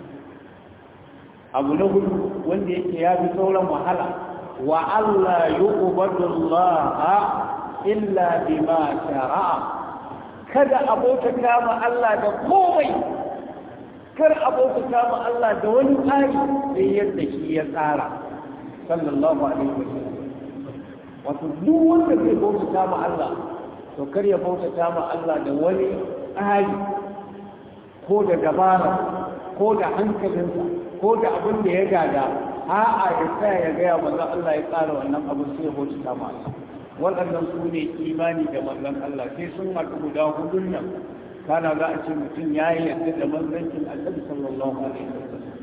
abu na hudu wanda yake ya fi sauran wahala wa Allah yu'badu Allah illa bima shara'a kada abota kama Allah da komai kar abota ma Allah da wani tsari sai yadda shi ya tsara sallallahu alaihi wasallam wato duk wanda zai bauta ma Allah to kar ya bauta ma Allah da wani tsari ko da dabara ko da hankalinsa ko da abin da ya gada a'a ya tsaya ya gaya manzon Allah ya tsara wannan abu sai ya bauta ma Allah waɗannan su ne imani da manzon Allah sai sun haɗu guda hudun nan kana za a ce mutum ya yi yadda da manzancin annabi sallallahu alaihi wasallam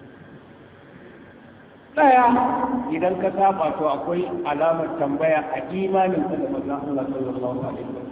daya idan ka saba to akwai alamar tambaya a imanin ka da manzon Allah sallallahu alaihi wasallam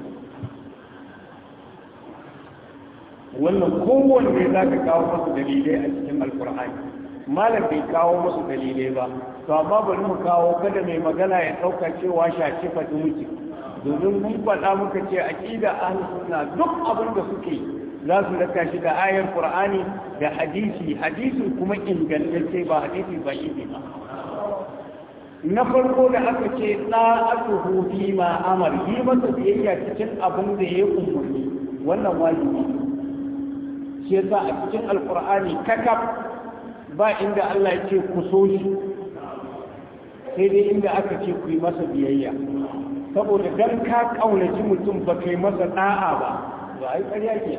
wannan kowanne za ka kawo masu dalilai a cikin alkur'ani malam bai kawo masu dalilai ba to amma bari mu kawo kada mai magana ya ɗauka cewa shaci faɗi muke domin mun faɗa muka ce aqida ahlus sunna duk abin da suke za su raka shi da ayar qur'ani da hadisi hadisi kuma ingantacce ba hadisi ba yi ba na farko da aka ce da'atuhu fi ma amar yi masa biyayya cikin abin da ya umarni wannan wajibi shi yasa a cikin alqur'ani kakaf ba inda Allah ya ce ku so shi sai dai inda aka ce ku yi masa biyayya saboda dan ka kaunaci mutum ba kai masa da'a ba ba ai ƙarya ke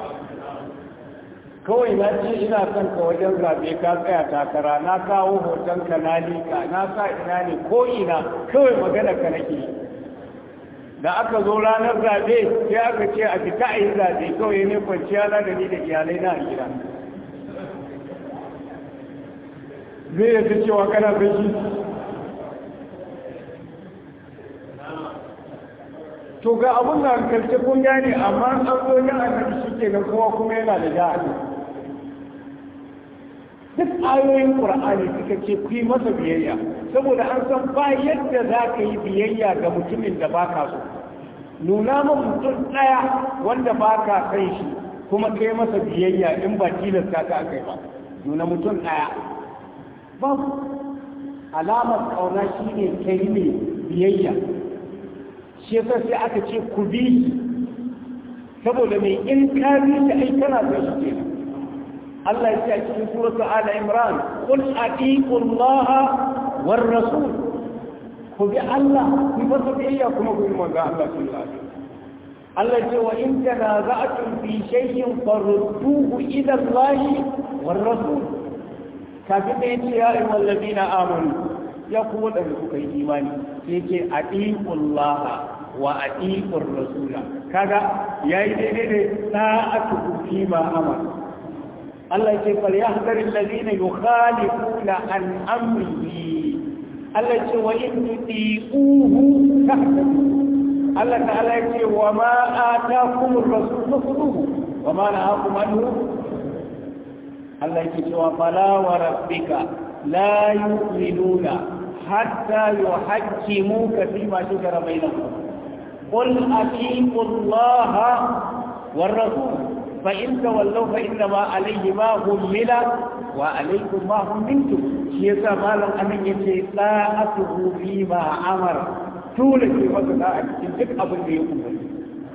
kawai na ce ina son ka wajen zaɓe ka tsaya takara na kawo hoton ka na liƙa na sa ina ne ko ina kawai magana ka nake da aka zo ranar zaɓe sai aka ce a fita a yi zaɓe kawai ne kwanciya na da ni da iyalai na a gida zai yadda cewa kana son shi to ga abun da hankalce kun gane amma an zo yin annabi shi ke nan kowa kuma yana da ja'a duk ayoyin qur'ani suka ce ku yi masa biyayya saboda an san ba yadda za ka yi biyayya ga mutumin da ba ka so nuna ma mutum ɗaya wanda ba ka san shi kuma kai masa biyayya in ba tilasta ka aka yi ba nuna mutum ɗaya babu alamar ƙauna shi ne kai ne biyayya shi yasa sai aka ce ku bi saboda mai in ka bi shi ai kana da shi kenan Allah ya ce a cikin suratul Ala Imran qul atiqu Allah war rasul ku bi Allah ku ba su biyayya kuma ku yi manzo Allah sallallahu alaihi wasallam Allah ya ce wa in tanaza'tum fi shay'in farudduhu ila Allah war rasul kafin da yace ya ayyuhal ladina amanu ya ku wadanda kuka yi imani sai ce atiqu Allah wa atiqur rasula kaga yayi daidai da ta'atu fi ma amara Allah ce fal yahdari alladhina yukhalifuna an amrihi Allah ce wa in tuti'uhu tahtadu Allah ta'ala ya ce wa ma ataakum ar-rasul fakhudhuhu wa ma nahakum anhu Allah ya ce wa fala wa rabbika la yu'minuna hatta yuhaqqimuka fima shajara bainahum قل أطيعوا الله والرسول فإن تولوا فإنما عليه ما همل وعليكم ما هملتم شيء مالا أمن يتي طاعته فيما أمر طول في وقت أجل أبن يقوم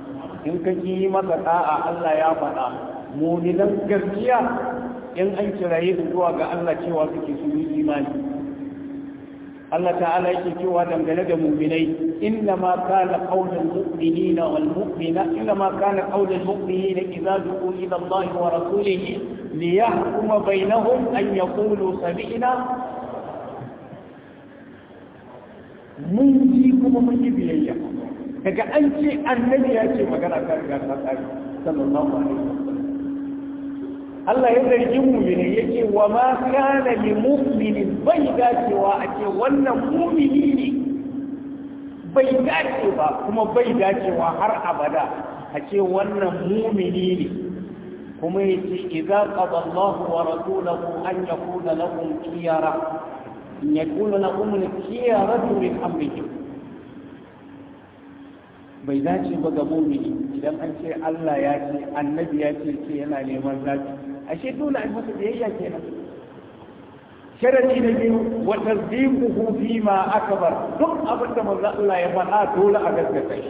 in ka yi masa da'a Allah ya faɗa mu'minan gaskiya in an kiraye su zuwa ga Allah cewa suke su yi imani Allah ta'ala yake cewa dangane da mu'minai inna ma kana qaulul mu'minina wal mu'mina inna ma kana qaulul mu'minina idza du'u ila Allah wa rasulihi liyahkuma bainahum an yaqulu sami'na mun ji kuma mun yi biyayya daga an ce annabi ya ce magana ta riga ta tsari sallallahu alaihi wasallam Allah ya zargi mumini yake wa ma kana li mu'minin bai dacewa a ce wannan mumini ne bai dace ba kuma bai dacewa har abada a ce wannan mumini ne kuma yace idza qada Allahu wa rasuluhu an yakuna lahum khiyara in yakuna lahum khiyaratu min amrihim bai dace ba ga mumini idan an ce Allah ya ce annabi ya ce ce yana neman zafi ashe dole a masa biyayya kenan sharadi na biyu wa tasdiquhu fi ma akbar duk abin da manzo Allah ya faɗa dole a gaskata shi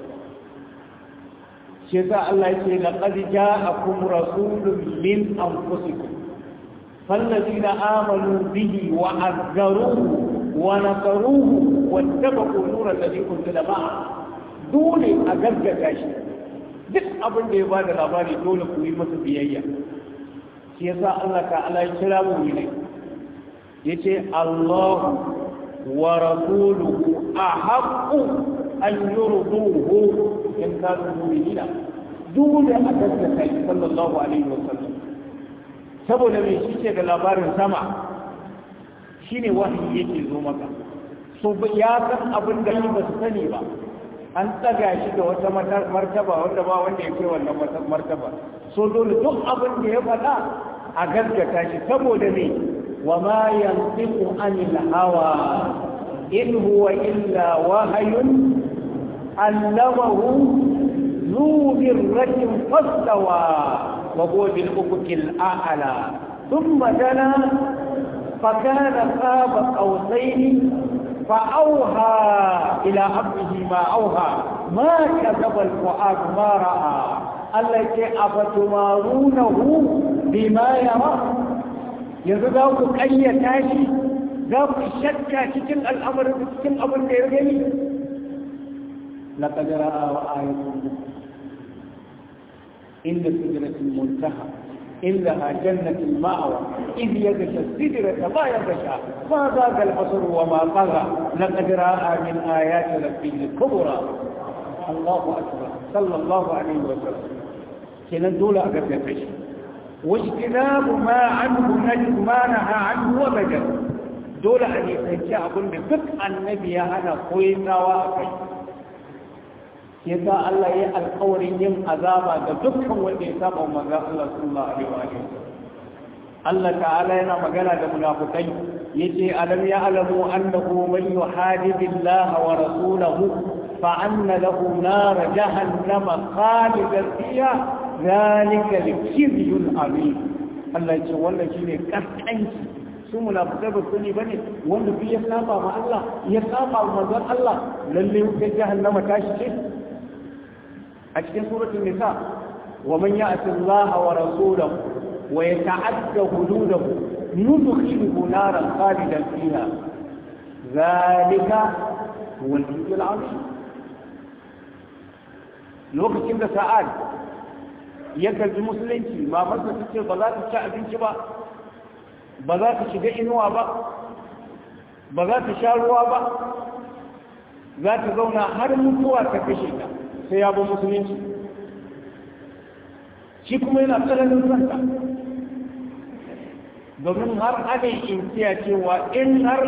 shi yasa Allah ya ce laqad ja'akum rasulun min anfusikum فالذين آمنوا به وعذروه ونصروه واتبعوا نور الذي أنزل معه dole a gaggata shi duk abin da ya ba da labari dole ku yi masa biyayya shi yasa Allah ta'ala ya kira mu ne yace Allah wa rasuluhu ahaqqu an yurduhu in kanu mu'minina dole a gaggata shi sallallahu alaihi wa sallam saboda me shi ce da labarin sama shine wahayi yake zo maka so ya san abin da ba su sani ba an tsaga shi da wata martaba wanda ba wanda ya kai wannan martaba so dole duk abin da ya faɗa a gaskata shi saboda ne wa ma yantiqu anil hawa in huwa illa wahayun allamahu zu birratin fastawa wa huwa bil ufuqil a'la thumma dana فكان قاب قوسين فأوهى إلى عبده ما أوهى ما كذب الفؤاد ما رأى التي أفتمارونه بما يرى يزدوك أي تاشي ذاك الشكة تكن الأمر تكن أمر كيرجني لقد رأى وآية إن سدرة المنتهى إنها جنة المأوى إذ يغشى السدرة ما يغشى ما ذاق البصر وما طغى لقد رأى من آيات ربه الكبرى الله أكبر صلى الله عليه وسلم كنا دولة أقدر فشي واجتناب ما عنه نجد ما نهى عنه وبدل دولة أن يتنشى أقول بفق النبي أنا قوينا وأقل yasa Allah ya alƙawarin yin azaba ga dukkan wanda ya saba manzo Allah sallallahu alaihi wa alihi Allah ta'ala yana magana da munafikai yace alam ya alamu annahu man yuhadibillaha wa rasulahu fa anna lahu nar jahannama khalidan fiha zalika likizyun azim Allah ya ce wannan shine kaskanci su munafikai ba su ne bane wanda duk ya saba ma Allah ya saba ma manzon Allah lalle wutar jahannama tashi ce أجل سورة النساء ومن يأت الله ورسوله ويتعدى حدوده ندخله نارا خالدا فيها ذلك هو الجزء العظيم الوقت كده ساعات يكل المسلمين ما فضل تكي بذات الشعب انشبا بذات شجع نوع با بذات شاروا با ذات زونا هر متوى تكشيكا sai ya bi musulunci shi kuma yana tsananin santa domin har ana inkiya cewa in har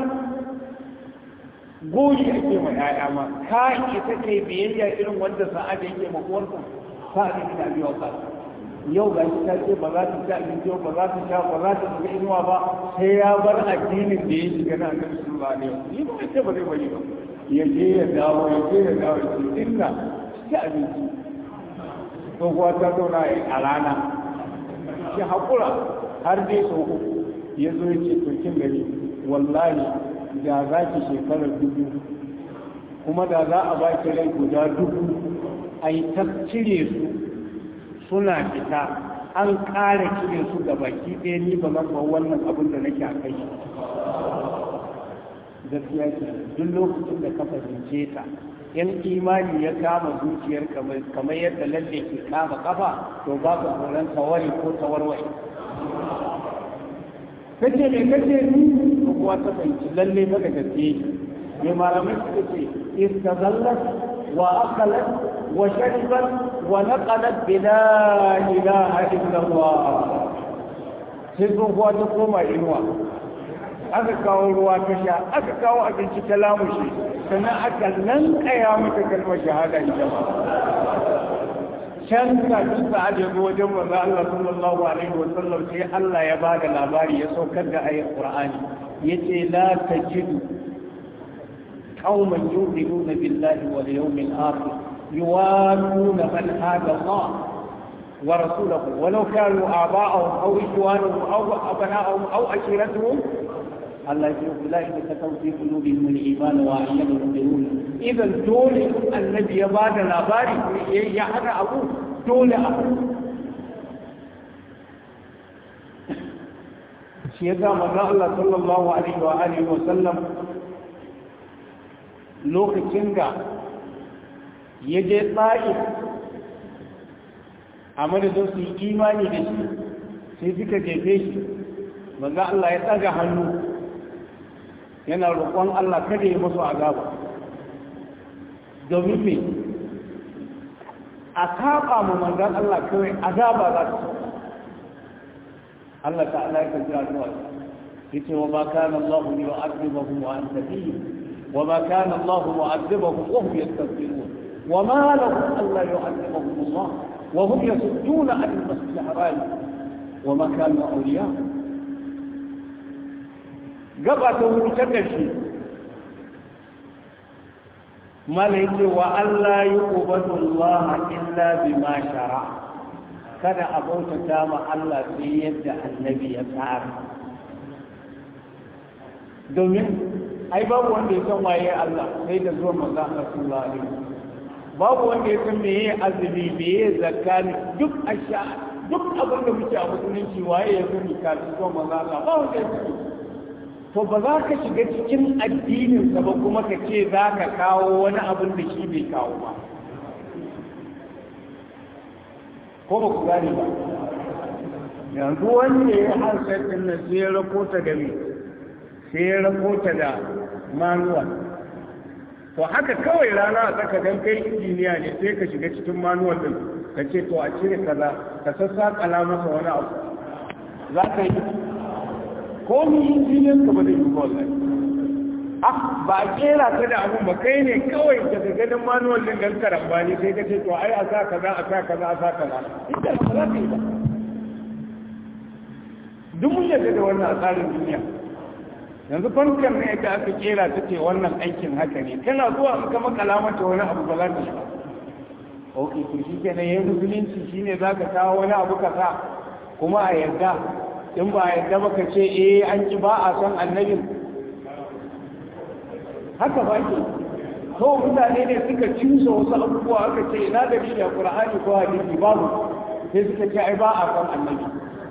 goyi ake ma ya'ya ma ka ita ce biyayya irin wanda sa'ada yake ma uwarsa sa'ada yake da biyu ka yau ga shi ta ce ba za ta ci abinci ba za ta sha ba za ta shiga inuwa ba sai ya bar addinin da ya shiga na annabi sallallahu alaihi wasallam ni ba ce ba zai bari ba ya je ya dawo ya je ya dawo ya ce inna ci abinci tsohuwa ta zauna a rana shi haƙura har dai sau uku ya zo ya ce turkin gari wallahi da za ki shekarar dubu kuma da za a ba ki rai guda dubu a yi ta cire su suna fita an ƙara cire su da baki ɗaya ni ba zan wannan abin da nake a kai gaskiya ce duk lokacin da ka fahimce ta in imani ya kama zuciyar kamar yadda lalle ke kama kafa to ba ka tsoron tawari ko tawarwai kace me kace ni ko kuwa ta fahimci lalle ba da gaske ne malamai suka ce istazallat wa akalat wa sharibat wa naqalat bi la ilaha illa Allah sai tsohuwa ta koma inuwa aka kawo ruwa ta sha aka kawo abinci ta lamushi sannan aka nan kaya mata kalmar shahada ita ba can kafin sa aje zo wajen manzo Allah sallallahu alaihi wa sallam sai Allah ya ba da labari ya saukar da ayat Qur'ani yace la tajidu qauman yu'minuna billahi wal yawmil akhir yuwaduna man hada Allah ورسوله ولو كانوا آباءهم أو إخوانهم أو أبناءهم أو عشيرتهم الله يقول أولئك كتب في قلوبهم الإيمان وأعينهم بنور إذا دول النبي بعد الأباري يحرى أبوه دول أبوه shi ya zama na Allah sallallahu alaihi wa alihi wa sallam lokacin da ya je tsa'i a madadin su yi imani da shi sai suka jefe shi manzo Allah ya tsaga hannu yana roƙon Allah kada ya musu azaba domin me a saba mu manzon Allah kawai azaba za su Allah ta'ala ya kaji addu'a yace wa ma kana Allah yu'adhibuhum wa anta fihim wa ma kana Allah mu'adhibuhum wa hum yastaghfirun wa ma lahum alla yu'adhibuhum Allah wa hum yasudduna 'an al-masjid al-haram wa ma kanu awliya gaba ta wuri ta karshe mala yake wa Allah yuqbadu Allah illa bima shara'a kada a bautata ma Allah sai yadda annabi ya tsara domin ai babu wanda ya san waye Allah sai da zuwa manzo Allah sallallahu alaihi babu wanda ya san meye azumi meye zakka duk asha duk abin da muke a musulunci waye ya sani kafin zuwa manzo Allah ba wanda ya sani to ba za ka shiga cikin addinin sa ba kuma ka ce za ka kawo wani abin da shi bai kawo ba ko ba ku gane ba yanzu wanda ya hansar din nan sai ya rakota da me sai ya rakota da manuwal to haka kawai rana a tsaka dan kai injiniya ne sai ka shiga cikin manuwal din ka ce to a cire kaza ka sassaƙala masa wani abu za ka yi ko ni injiniyan ka ba zai yi wallahi ah ba a kera ka da abu ba kai ne kawai daga ganin manuwal din gan karambani sai ka ce to ai a sa kaza a sa kaza a sa kaza ita ba za ta yi ba duk mun yadda da wannan a tsarin duniya yanzu fankar ne da aka kera ta ce wannan aikin haka ne kana zuwa in ka makala mata wani abu ba za ta yi ba ok to shi ke nan yin musulunci shi ne za ka kawo wani abu ka sa kuma a yarda in ba a yarda ba ka ce eh an ki ba a son annabin haka ba ke to mutane ne suka cinsa wasu abubuwa aka ce ina da shi a qur'ani ko hadisi babu sai suka ce ai ba a son annabi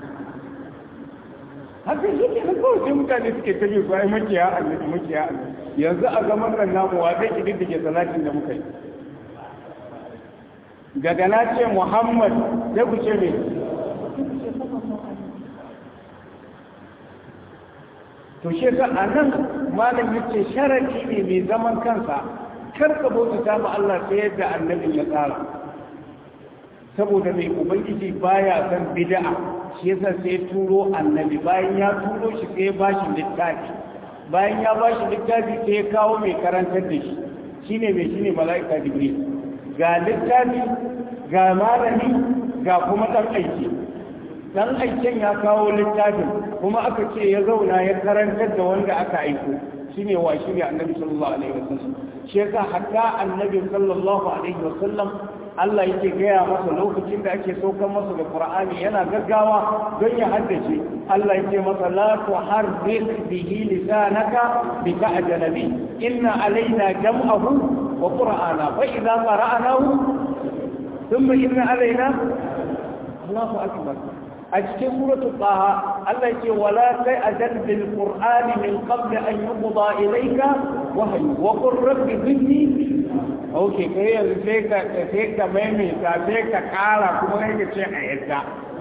haka shi ke nan kawai sai mutane suke ta bi ai makiya annabi makiya annabi yanzu a zaman nan namu wa zai kididdige salatin da muka yi daga na ce muhammad sai ku ce me to shi ka a nan malam yace sharadi ne mai zaman kansa kar ka bauta ta ma Allah ta yadda annabin ya tsara saboda mai ubangiji baya san bid'a shi yasa sai turo annabi bayan ya turo shi sai ba shi littafi bayan ya ba shi littafi sai ya kawo mai karantar da shi shine mai shine mala'ika jibril ga littafi ga malami ga kuma dan aiki dan aikin ya kawo littafin kuma aka ce ya zauna ya karantar da wanda aka aiko shine wa shine annabi sallallahu alaihi wasallam shi yasa hatta annabi sallallahu alaihi wasallam Allah yake gaya masa lokacin da ake saukar masa da Qur'ani yana gaggawa don ya haddace Allah yake masa la tuharrik bihi lisanaka bi ta'jalabi inna alaina jam'ahu wa qur'ana fa idza qara'nahu ثم إن علينا الله أكبر أجل سورة طه الله يقول ولا تأذن بالقرآن من قبل أن يقضى إليك وحي وقل رب زدني أوكي كي يزيك كيك ميمي كيك كالا كما يجي عيدا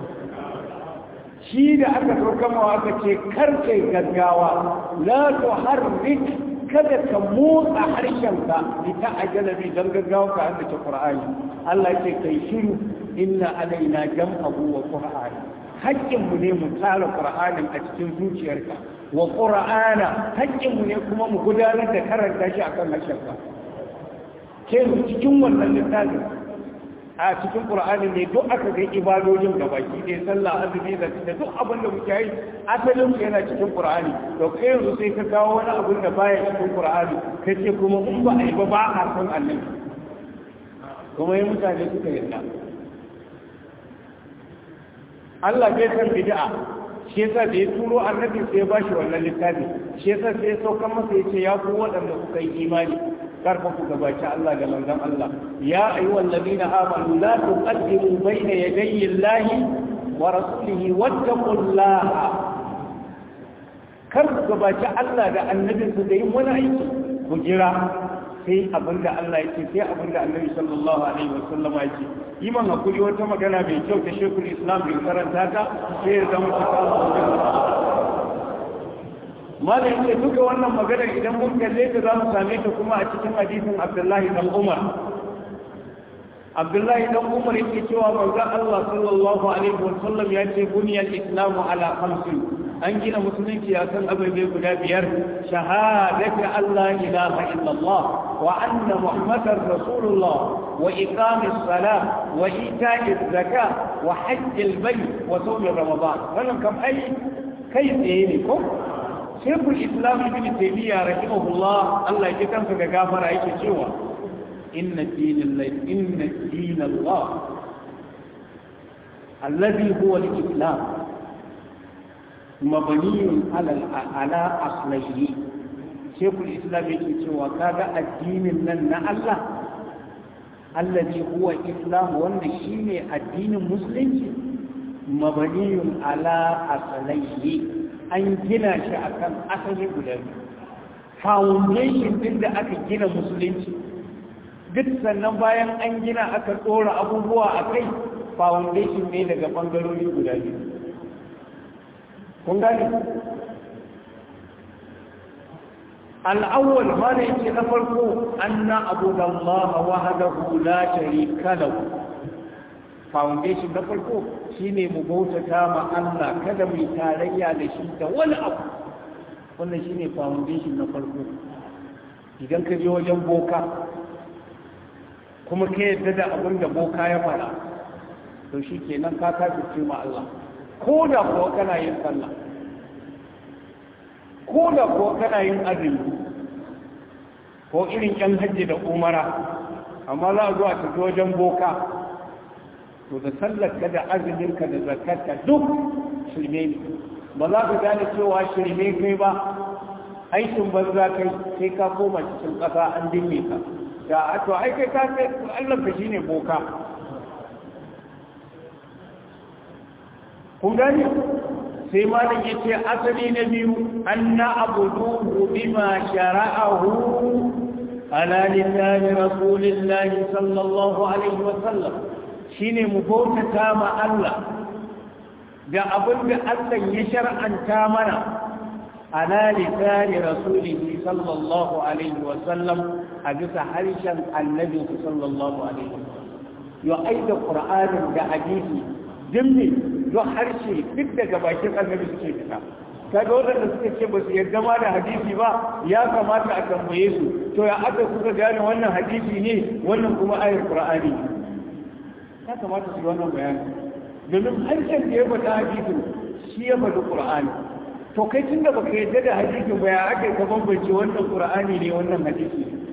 shi da aka turkamawa aka ce karkai gaggawa la tuharrik kada ka motsa harshenka ita a jalabi don gaggawa ka an ta qur'ani Allah ce kai shiru inna alaina jam'ahu wa qur'ani haƙƙinmu ne mu tsara qur'anin a cikin zuciyarka wa qur'ana haƙƙinmu ne kuma mu gudanar da karanta shi akan harshenka ke cikin wannan littafin a cikin qur'ani ne duk aka ga ibadojin gabaki ɗaya sallah azumi da duk abin da muke yi asalin su yana cikin qur'ani to kai yanzu sai ka kawo wani abin da baya cikin qur'ani kace kuma in ba a yi ba ba a san annabi kuma yi mutane suka yarda Allah bai san bid'a shi yasa da ya turo annabi sai ya bashi wannan littafi shi yasa sai ya saukar masa yace ya ku waɗanda kuka yi imani karfa ku gabaci Allah da manzon Allah ya ayyuhal ladina amanu la tuqaddimu bayna yadayi Allahi wa rasulihi wattaqullaha kar ku gabaci Allah da annabinsa da yin wani aiki ku jira sai abinda Allah yake sai abinda Annabi sallallahu alaihi wasallam yake yi man hakuri wata magana mai kyau ta Sheikhul Islam bin karanta ta sai ya zama ta malam yake duka wannan maganar idan mun kalle ta za mu same ta kuma a cikin hadisin Abdullahi dan Umar Abdullahi dan Umar yake cewa manzon Allah sallallahu alaihi wasallam ya ce buniyal islamu ala khamsin an gina musulunci a kan ababe guda biyar shahadati Allah ilaha illallah wa anna muhammadar rasulullah wa iqamis salat wa ita'iz zakat wa hajjil bayt wa sawm ramadan wannan kam ai kai tsaye ne ko shekul islam ibn taymiya rahimahullah Allah ya kansa ga gafara yake cewa inna dinallahi inna dinallah alladhi huwa al-islam mabani ala aslaihi shekul islam yake cewa kaga addinin nan na Allah allazi huwa islam wanda shine addinin musulunci mabaniyun ala aslaihi an gina shi akan asali guda biyu foundation din da aka gina musulunci duk sannan bayan an gina aka tsora abubuwa a kai foundation ne daga bangarori guda biyu kun gani al'awwal ma da yake na farko an na abu da Allah wahadahu la sharika lahu foundation na farko shine mu bautata ma Allah kada mu tarayya da shi da wani abu wannan shine foundation na farko idan ka je wajen boka kuma ka yadda da abin da boka ya fara to shi kenan ka kafirce ma Allah ko da kuwa kana yin sallah ko da kuwa kana yin azumi ko irin yan hajji da umara amma za a zo a tafi wajen boka to da sallarka da azuminka da zakarka duk shirme ne ba za ka gane cewa shirme kai ba aikin banza kai sai ka koma cikin ƙasa an dinne ka da to ai kai ka sai Allah ka shine boka kun gani sai malam yace asali na biyu anna abuduhu bima shara'ahu ala lillahi rasulillahi sallallahu alaihi wa sallam shine mu bautata ma Allah da abin da Allah ya shar'anta mana ala lisani rasulihi sallallahu alaihi wa sallam a bisa harshen annabi sallallahu alaihi wa sallam yo aida qur'anin da hadisi dimmi don harshe duk daga bakin annabi suke fita kaga wadanda suka ce ba su yarda ma da hadisi ba ya kamata a tambaye su to ya aka kuka gane wannan hadisi ne wannan kuma ayar qur'ani ya kamata su yi wannan bayani domin harshen da ya faɗa hadisin shi ya faɗi qur'ani to kai tunda baka yarda da hadisin ba ya aka ka bambance wannan qur'ani ne wannan hadisi ne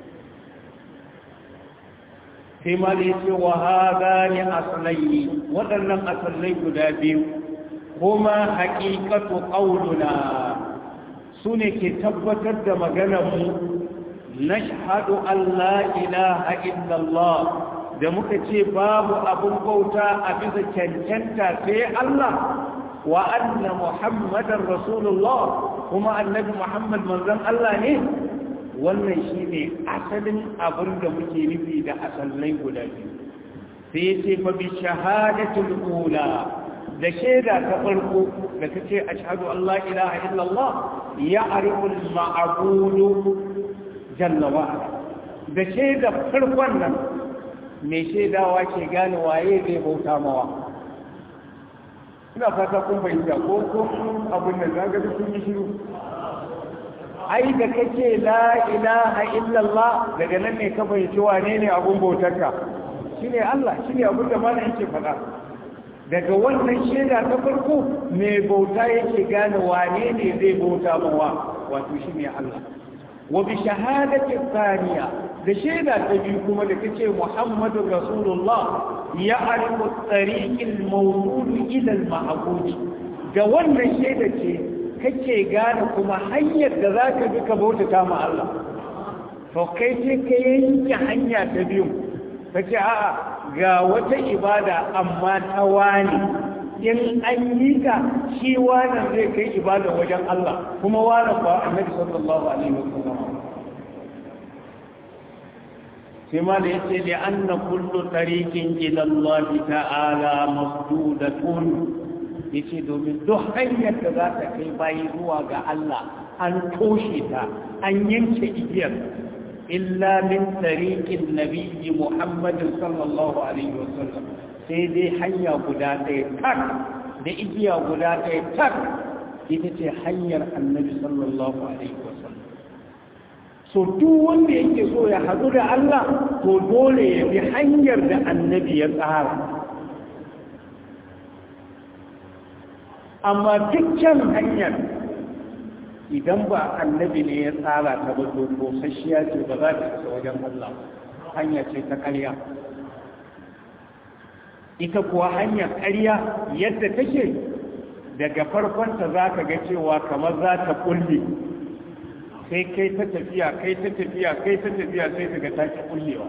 sai ma da ya ce wa haɗa ne asalai waɗannan asalai guda biyu kuma haƙiƙatu ƙaununa su ne ke tabbatar da maganarmu na shahadu Allah ilaha illallah da muka ce babu abun bauta a bisa cancanta sai Allah wa anna muhammadar rasulullah kuma annabi muhammad manzon Allah ne wannan shine asalin abin da muke nufi da asalai guda biyu sai ya ce fa bi shahadatul ula da shaida ta farko da ta ce ashhadu an la ilaha illallah ya ariful ma'budu jalla wa ala da shaida farkon nan mai shaidawa ke gane waye zai bauta mawa ina fata kun fahimta ko ko abin da zaga da sun yi shiru ai da kake la ilaha illallah daga nan ne ka fahimci wane ne abun bautarka shine Allah shine abin da mana yake faɗa daga wannan shaida ta farko mai bauta yake gane wane ne zai bauta mawa wato shine Allah wa bi shahadati thaniya da shaida ta biyu kuma da kace Muhammadu Rasulullah ya arifu tariqil mawlud ila al-ma'bud da wannan shaida ce kake gane kuma hanyar da zaka bi ka bautata ma Allah to kai ce ka yanke hanya ta biyu kace a'a ga wata ibada amma ta wani in an yi ka shi wannan zai kai ibada wajen Allah kuma wannan ba annabi sallallahu alaihi wasallam sai ma da yace li anna kullu tariqin ila Allah ta'ala masdudatun yace domin duk hanyar da za ta kai bayi zuwa ga Allah an toshe ta an yanke igiyar illa min tariqin nabiyyi Muhammad sallallahu alaihi wasallam sai dai hanya guda ɗaya tak da igiya guda ɗaya tak ita ce hanyar annabi sallallahu alaihi wasallam so duk wanda yake so ya haɗu da Allah to dole ya bi hanyar da annabi ya tsara amma dukkan hanyar idan ba annabi ne ya tsara ta ba to kosasshiya ce ba za ta isa wajen Allah hanya ce ta ƙarya ita kuwa hanyar ƙarya yadda take daga farkonta za ka ga cewa kamar za ta kulle sai kai ta tafiya kai ta tafiya kai ta tafiya sai ka ga take kullewa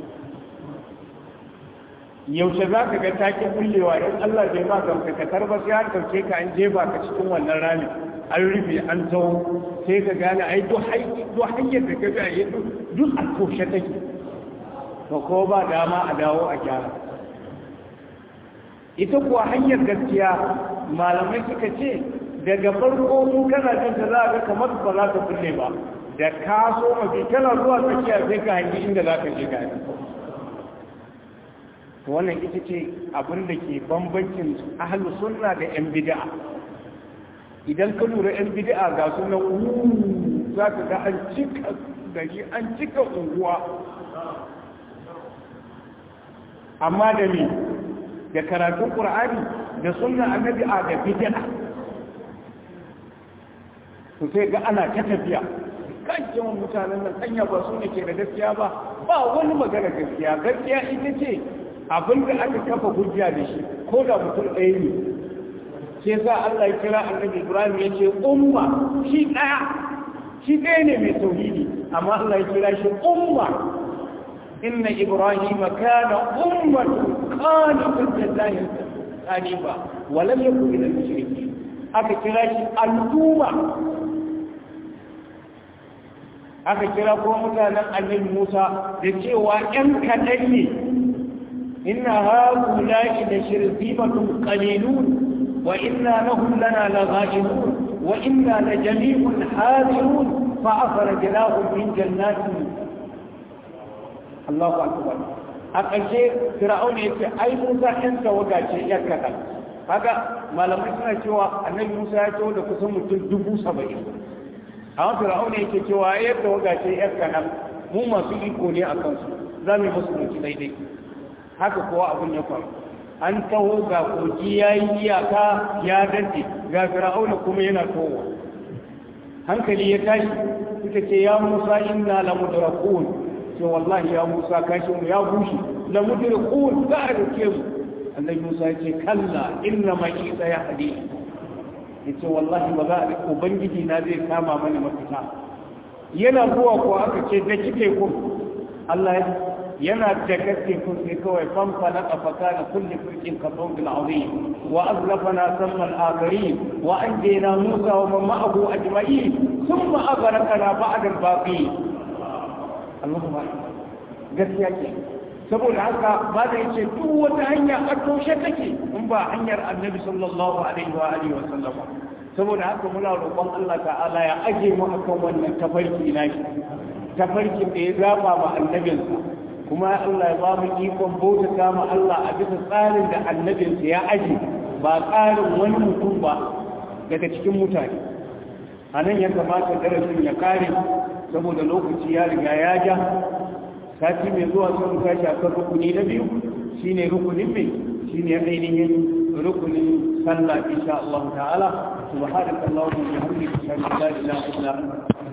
yaushe za ka ga take kullewa in Allah bai ma gamsakatar ba sai an ɗauke ka an jefa ka cikin wannan rami an rufe an tawo sai ka gane ai duk hanyar da ka ga yi duk a toshe take to ko ba dama a dawo a gyara ita kuwa hanyar gaskiya malamai suka ce daga farko mu kana jin ta za ga kamar ba za ka kulle ba da ka so mafi kana zuwa tsakiya sai ka hangi inda za ka je gani wannan ita ce abin da ke bambancin ahlu sunna da yan bid'a idan ka lura yan bid'a ga sunan uuu za ka ga an cika gari an cika unguwa amma da me da karatun ƙur'ani da sunna annabi a da bid'a to sai ga ana ta tafiya kan yawan mutanen nan hanya ba su ne ke da gaskiya ba ba wani magana gaskiya gaskiya ita ce abin da aka kafa hujja da shi ko da mutum ɗaya ne sai sa Allah ya kira annabi Ibrahim ya ce umma shi ɗaya shi ɗaya ne mai tauhidi amma Allah ya kira shi umma inna Ibrahim kana ummatan qanitan lillahi qaniba wa lam yakun min al-mushrikeen aka kira shi al'umma aka kira ko mutanen annabi Musa da cewa ‘yan kaɗan ne, ina haku la'i da shirzimatun ƙalilun wa ina na hulana na za'inun wa ina na jami'un hazirun fa'afara jinahun min jannatin Allahu Akbar. A ƙarshe, Fir'aun ya ce, ai Musa ‘yan tawaga ce ‘yan kaɗan. Kaga malamai suna cewa annabi Musa ya ce da kusan mutum dubu saba'in. amma fir'auna yake cewa yadda waga ce yar kanan mu masu iko ne a kansu za mu yi musu mutu daidai haka kowa abin ya faru an taho ga kogi ya yi iyaka ya dace ga fir'auna kuma yana towa hankali ya tashi suka ce ya musa inna la mudrakun ce wallahi ya musa kashin mu ya bushe la mudrakun za a rike mu annabi musa ya ce kalla inna ma isa ya hadi yace wallahi ba za a ubangiji na zai kama mana mafita yana zuwa ko aka ce da kike ku Allah yana da gaske kun sai kawai famfa na kafaka da kulle firkin kafin bil azim wa azlafana samman akari wa anjayna musa wa man ma'ahu ajma'in thumma aghraqna ba'da al-baqi Allahumma gaskiya ke saboda haka ba da yace duk wata hanya a toshe take in ba hanyar annabi sallallahu alaihi wa alihi wa sallam saboda haka muna roƙon Allah ta'ala ya aje mu akan wannan tafarki nashi tafarkin da ya zaba ma annabinsa kuma Allah ya ba mu ikon bautata ma Allah a bisa tsarin da annabinsa ya aje ba tsarin wani mutum ba daga cikin mutane a nan ya kamata darasin ya kare saboda lokaci ya riga ya ja sati mai zuwa sun tashi akan rukuni na biyu shine rukunin mai shine ainihin rukunin sallah insha Allah ta'ala subhanakallahumma wa bihamdika ashhadu an la ilaha illa anta